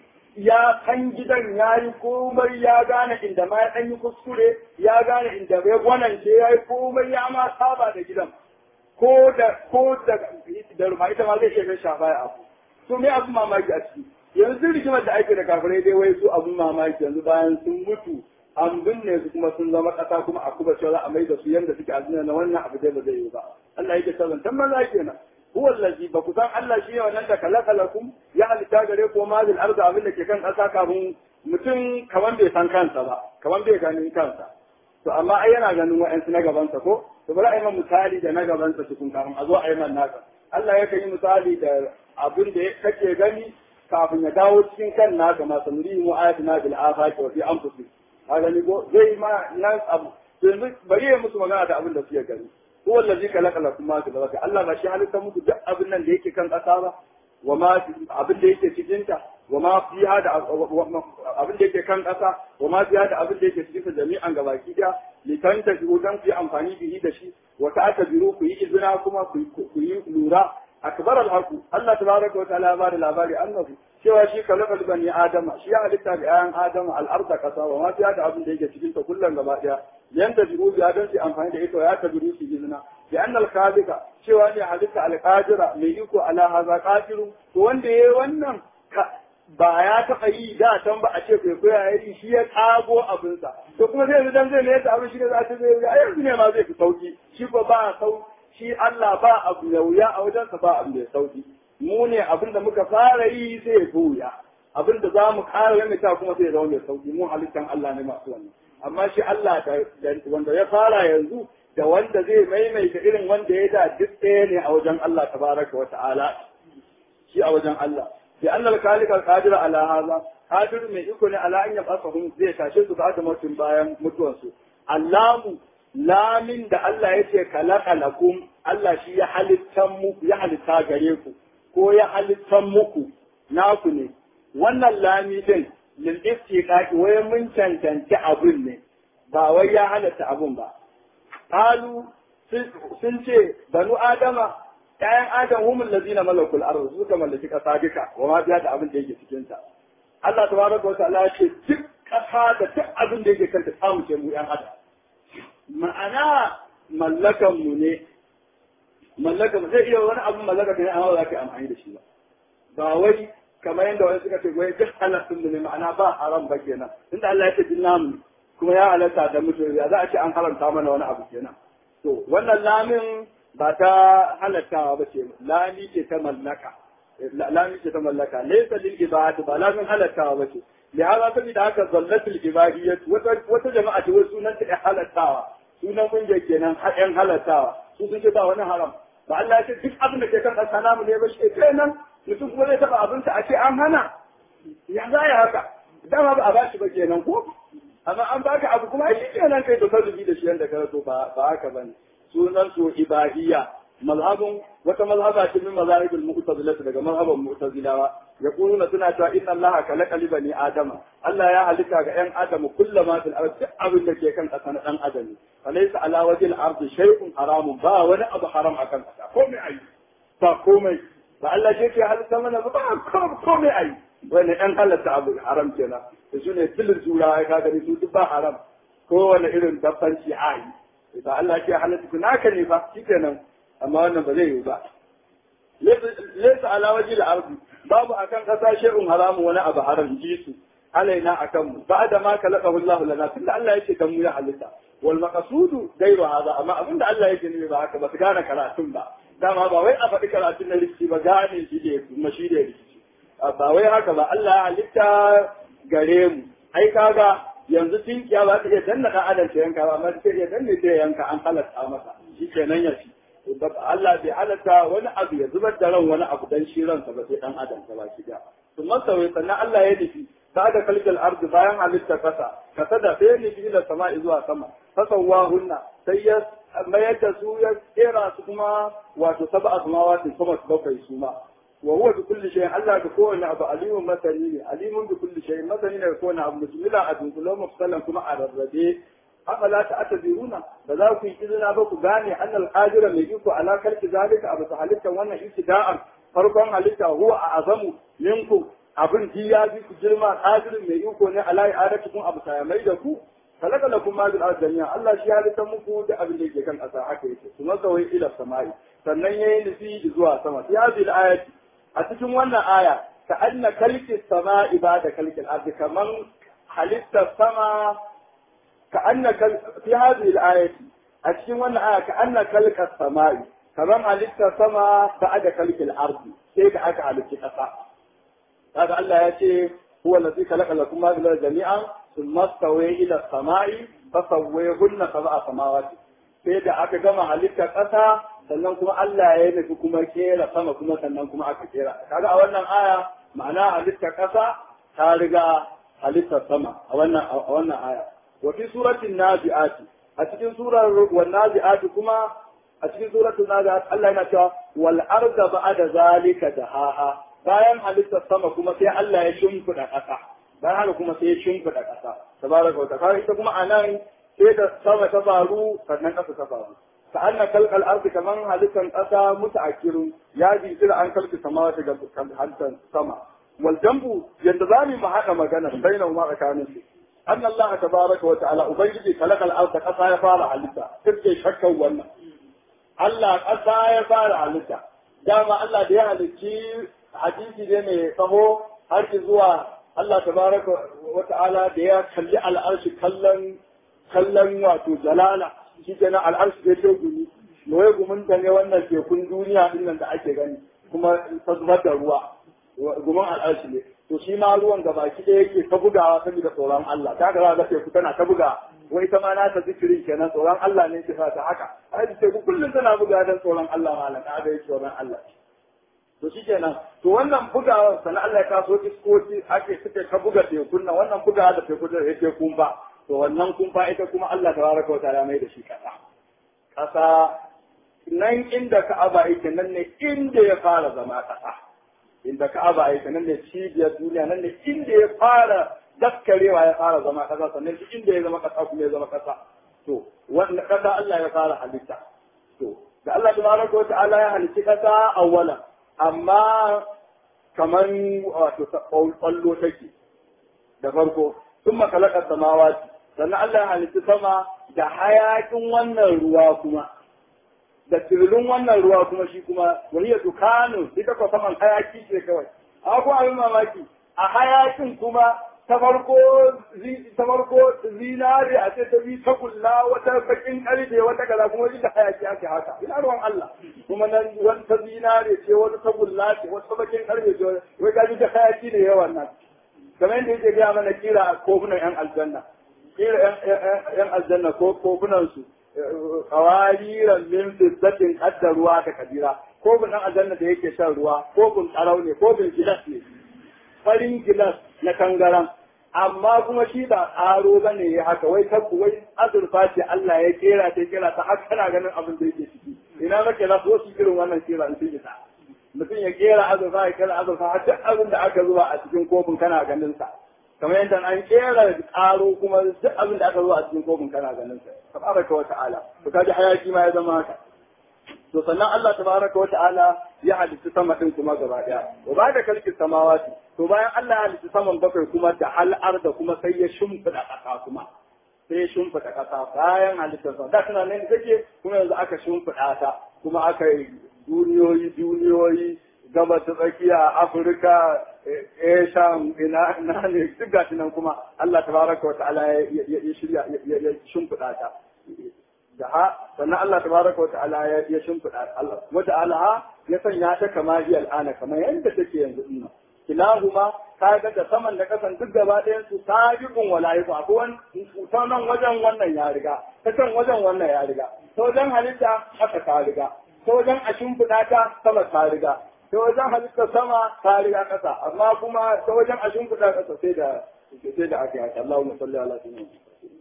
ya kan gidan ya yi komai ya gane inda ma ya ɗan yi kuskure ya gane inda ya gwanance ya yi komai ya ma saba da gidan ko da ko da da ruma ita ma zai shiga shafa ya abu to me abin mamaki a ciki yanzu rigimar da ake da kafirai dai wai su abin mamaki yanzu bayan sun mutu an binne su kuma sun zama ƙasa kuma a kuma cewa za a mai da su yanda suke a duniya na wannan abu dai ba zai yi ba Allah yake sabon tan maza kenan huwa allazi ba ku san Allah shi ne wannan da kalakalakum ya halitta gare ko mazil arda abin da ke kan ƙasa kafin mutum kaman bai san kansa ba kaman bai ganin kansa to amma ai yana ganin wa'ansu na gabansa ko to bari a yi man misali da na gabansa cikin kafin a zo a yi man naka Allah ya yi misali da abin da kake gani kafin ya dawo cikin kan naka ma sanuri mu ayatina bil afaqi wa fi anfusihim ka gani ko zai ma nan abu yanzu bari ya musu magana da abin da suke gani ko wallazi kalaka lakum ma fi zawaka Allah ba shi halitta muku duk abin nan da yake kan ƙasa ba wa ma abin da yake cikin ta wa ma fiha da abin da yake kan ƙasa wa ma fiha da abin da yake cikin ta jami'an gabaki daya litanta shi dan ku yi amfani bihi da shi wa ta'tabiru ku yi izina kuma ku yi lura akbar al-haqu Allah tabaraka wa ta'ala ba da labari annabi cewa shi kalafal bani adama shi ya halitta ga ayan adama al-arda kasa wa ma fiha da abin da yake cikin ta kullun gaba daya yanda biru ya dan su amfani da ita ya ta biru su izina bi anna al-khaliqa cewa ne halitta al-qadira mai iko ala haza qadirun to wanda yayi wannan ba ya taɓa yi da can ba a ce kwaikwayo ya yi shi ya ƙago abinsa to kuma zai dan zai ne yadda abin shi ne za ta zai a yanzu ne ma zai fi sauki shi ba ba sau shi Allah ba abu da wuya a wajensa ba abu da sauki mu ne abin da muka fara yi sai ya fi wuya abin da za mu ƙara lamita kuma sai ya zama mai sauki mu halittan Allah ne masu wannan amma shi Allah wanda ya fara yanzu da wanda zai maimaita irin wanda ya da duk ɗaya ne a wajen Allah tabaraka wa ta'ala shi a wajen Allah لأن الخالق القادر على هذا قادر من يكون على أن يبعثهم زي كاشف بعد موت بايم متوسو اللام lamin da Allah ya ce kalaka lakum Allah shi ya halittan muku ya halitta gare ku ko ya halittan muku naku ne wannan lami din lil istiqaqi wai mun cancanci abun ne ba wai ya halatta abun ba qalu sun ce banu adama ƴaƴan adam humul ladina malakul ardh suka mallaki kasa duka wa ma biya da abin da yake cikin ta Allah tabaraka wa ta'ala ya ce duk kasa da duk abin da yake kanta samu ce mu ƴan adam ma'ana mallakan mu ne mallakan zai iya wani abin mallaka ne amma za ka yi amfani da shi ba ba wai kamar yadda wani suka ce wai duk halattun mu ne ma'ana ba haram ba kenan inda Allah ya ce din namu kuma ya halatta da mutum ya za a ce an haramta mana wani abu kenan to wannan lamin ba ta halattawa ba ce lami ce ta mallaka lami ce ta mallaka laysa lil ibad ba lamin halattawa ba ce لهذا سبب haka zallatul ibadiyyah wata wata jama'a ce wai sunan ta halattawa sunan kungiya kenan haɗin halattawa su sun ce ba wani haram ba Allah ya ce duk abin da ke kan ƙasa namu ne ba shi kenan mutum kuma zai taɓa abin a ce an hana ya za ya haka dama ba a ba shi ba kenan ko amma an baka abu kuma shi kenan kai to ka zubi da shi yanda ka so ba ba haka bane sunan su ibadiyya mazhabun wata mazhaba ce min mazahibul mu'tazila daga mazhaban mu'tazilawa yaquluna suna cewa inna allaha khalaqa li bani adama Allah ya halitta ga yan adamu kullama fil ard duk abin da ke kan kasa na dan adam falaysa ala wajhil ard shay'un haramun ba wani abu haram akan kasa komai ayi ba komai ba Allah ke ke halitta mana ba komai ayi wani ɗan halatta abu haram kenan da su ne tilin jura ya ka gani su duk ba haram kowane irin dabbanci ayi ba Allah ke halatta ku naka ne fa shikenan amma wannan ba zai yi ba laysa ala wajhi al-ardi babu akan kasa shay'un haramun wani abu haram ji su alaina akan mu ba'da ma kalaqahu Allah lana tunda Allah yake kan mu ya halitta wal maqsudu gairu hada amma abinda Allah yake ne ba haka ba su gane karatun ba dama ba wai a faɗi karatun na rikici ba gane shi da kuma shi da rikici ba wai haka ba Allah ya halitta gare mu ai kaga yanzu tinkiya ba ta iya danna dan adam ta yanka ba amma ta iya danne ta yanka an halatta masa shi kenan ya ci Allah bai halatta wani abu ya zubar da ran wani abu dan shi ransa ba sai dan adam ta baki da sun masawai sannan Allah ya nufi ta da kalkal ardi bayan halitta kasa kasa da sai nufi ila sama'i zuwa sama fasawa hunna sai ya mayar da su ya kera su kuma wato sab'a samawati kuma su bakwai su ma wa huwa bi kulli shay'in Allah ga kowane abu alimun masani ne alimun bi kulli shay'in masani ne ga kowane abu bismillah a dunkulan mufsalan kuma a rarrabe afala ta atabiruna ba za ku yi izina ba ku gane annal qadira mai iko ala kalki zalika abu ta halitta wannan ibtida'an farkon halitta huwa a azamu minku abin ji ya bi ku girma qadirin mai iko ne ala i'adatukum abu ta mai da ku kalaka lakum ma bil ardiya Allah shi halitta muku da abin da yake kan ƙasa haka yake kuma kawai ila samai sannan yayi nufi zuwa sama fi hadhihi ayati a cikin wannan aya ka anna kalki sama'i ba da kalki ardi kaman halitta sama كأن كل... في هذه الآية أشين وانا آية كأن كلك السماء كمان عليك السماء بعد كلك الأرض كيف أكا عليك السماء هذا الله يأتي هو الذي خلق لكم ما بلا جميعا ثم استوى إلى السماء فسويهن سبع سماوات sai da aka gama halittar ƙasa sannan kuma Allah ya nufi kuma kera sama kuma sannan kuma aka kera kaga a wannan aya ma'ana halittar ƙasa ta riga halittar sama a wannan a wannan aya وفي سورة النازعات أتكين سورة والنازعات كما أتكين سورة النازعات الله ينشاء والأرض بعد ذلك دهاها bayan halittar sama kuma sai Allah ya shimfiɗa ƙasa bayan haka kuma sai ya shimfiɗa ƙasa tabaraka wa ta'ala ita kuma anan sai da sama ta faru sannan ƙasa ta faru ka anna kalkal ardi kaman halittar ƙasa mutaakkirun ya jinkira an kalki sama ta ga halittar sama wal jambu yadda zamu mu haɗa magana bainahu ma tsakanin su أن الله تبارك وتعالى أبيدي خلق الأرض قصا يفعل علتا تبقي شكا ولا الله قصا يفعل علتا دام الله دي هلكي حديثي دي مي فهو هركي زوا الله تبارك وتعالى دي خلي على الأرش كلن كلن واتو جلالة shi kenan al'arshi da yau gumi noye gumin ta ne wannan tekun duniya din nan da ake gani kuma ta zubar da ruwa gumin al'arshi ne to shi ma ruwan da baki ɗaya yake ta bugawa saboda tsoron Allah ta ga ga teku tana ta buga wai ta ma na ta zikirin kenan tsoron Allah ne ke sa ta haka ai teku kullum tana buga dan tsoron Allah malam ka ga tsoron Allah to shi kenan to wannan bugawa sana Allah ya kaso iskoci ake suke ta buga tekun nan wannan bugawa da teku da yake kun ba to wannan kumfa ita kuma Allah tabaraka wa ta'ala mai da shi kasa kasa nan inda Ka'aba yake nan ne inda ya fara zama kasa inda Ka'aba yake nan ne cibiyar duniya nan ne inda ya fara daskarewa ya fara zama kasa sannan duk inda ya zama kasa kuma ya zama kasa to wanda kasa Allah ya fara halitta to da Allah tabaraka wa ta'ala ya halicci kasa awwalan amma kaman wato kwallo take da farko sun makalakar samawati sannan Allah ya halitta sama da hayakin wannan ruwa kuma da tirilin wannan ruwa kuma shi kuma wani ya dukanu ita ko saman hayaki ce kawai a ko abin mamaki a hayakin kuma ta farko ta farko zinare a ce ta bi ta kulla wata bakin karfe wata kaza kuma wani da hayaki ake haka ina ruwan Allah kuma nan wata zinare ce wata ta kulla ce wata bakin karfe ce wai gaji da hayaki ne yawan nan kamar yadda yake gaya mana kira a kofunan yan aljanna kira yan aljanna ko kofunan su kawariran min fizzatin kadda ruwa ta kabira kofin yan aljanna da yake shan ruwa kofin tsarau ne kofin gilas ne farin gilas na kangaran amma kuma shi ba aro ba ne ya haka wai tabbu wai azurfa ce Allah ya kera ta kera ta har kana ganin abin da yake ciki ina nake za su wasu irin wannan kera in sun isa mutum ya kera azurfa ya kera azurfa har duk abin da aka zuba a cikin kofin kana ganin sa kamar yadda an kera aro kuma duk abin da aka zuba a cikin kofin kana ganin sa tabaraka wa ta'ala to kaji hayaki ma ya zama haka to sannan Allah tabaraka wa ta'ala ya halitta sama din kuma gaba daya wa ba da kalkin samawati to bayan Allah ya halitta saman bakwai kuma da al'ar da kuma sai ya shimfida ƙasa kuma sai ya shimfida ƙasa bayan halittar sa da tana nan take kuma yanzu aka shimfida ta kuma aka yi duniyoyi duniyoyi gabas ta tsakiya afirka asia ina ina ne duk gashi nan kuma Allah tabaraka wa ta'ala ya shirya ya shimfida ta da ha sannan Allah tabaraka wa ta'ala ya shimfida Allah wa ta'ala ya sanya ta kama hi al'ana kamar yadda take yanzu din kilahuma kaga da saman da kasan duk gaba ɗayan su sabiqun wala yaku akwai wani ta nan wajen wannan ya riga ta kan wajen wannan ya riga ta wajen halitta haka ta riga ta wajen a shimfiɗa ta sama ta riga ta wajen halitta sama ta riga ƙasa amma kuma ta wajen a shimfiɗa ƙasa sai da sai da aka yi haka Allahumma salli ala sayyidina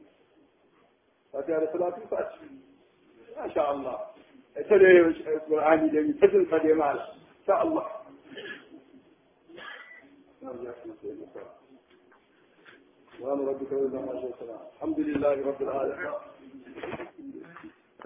Fatiha da salatu fati Masha Allah ita da Qur'ani da mi tajin sa da mala insha Allah سبحان ربك رب العزة والسلام الحمد لله رب العالمين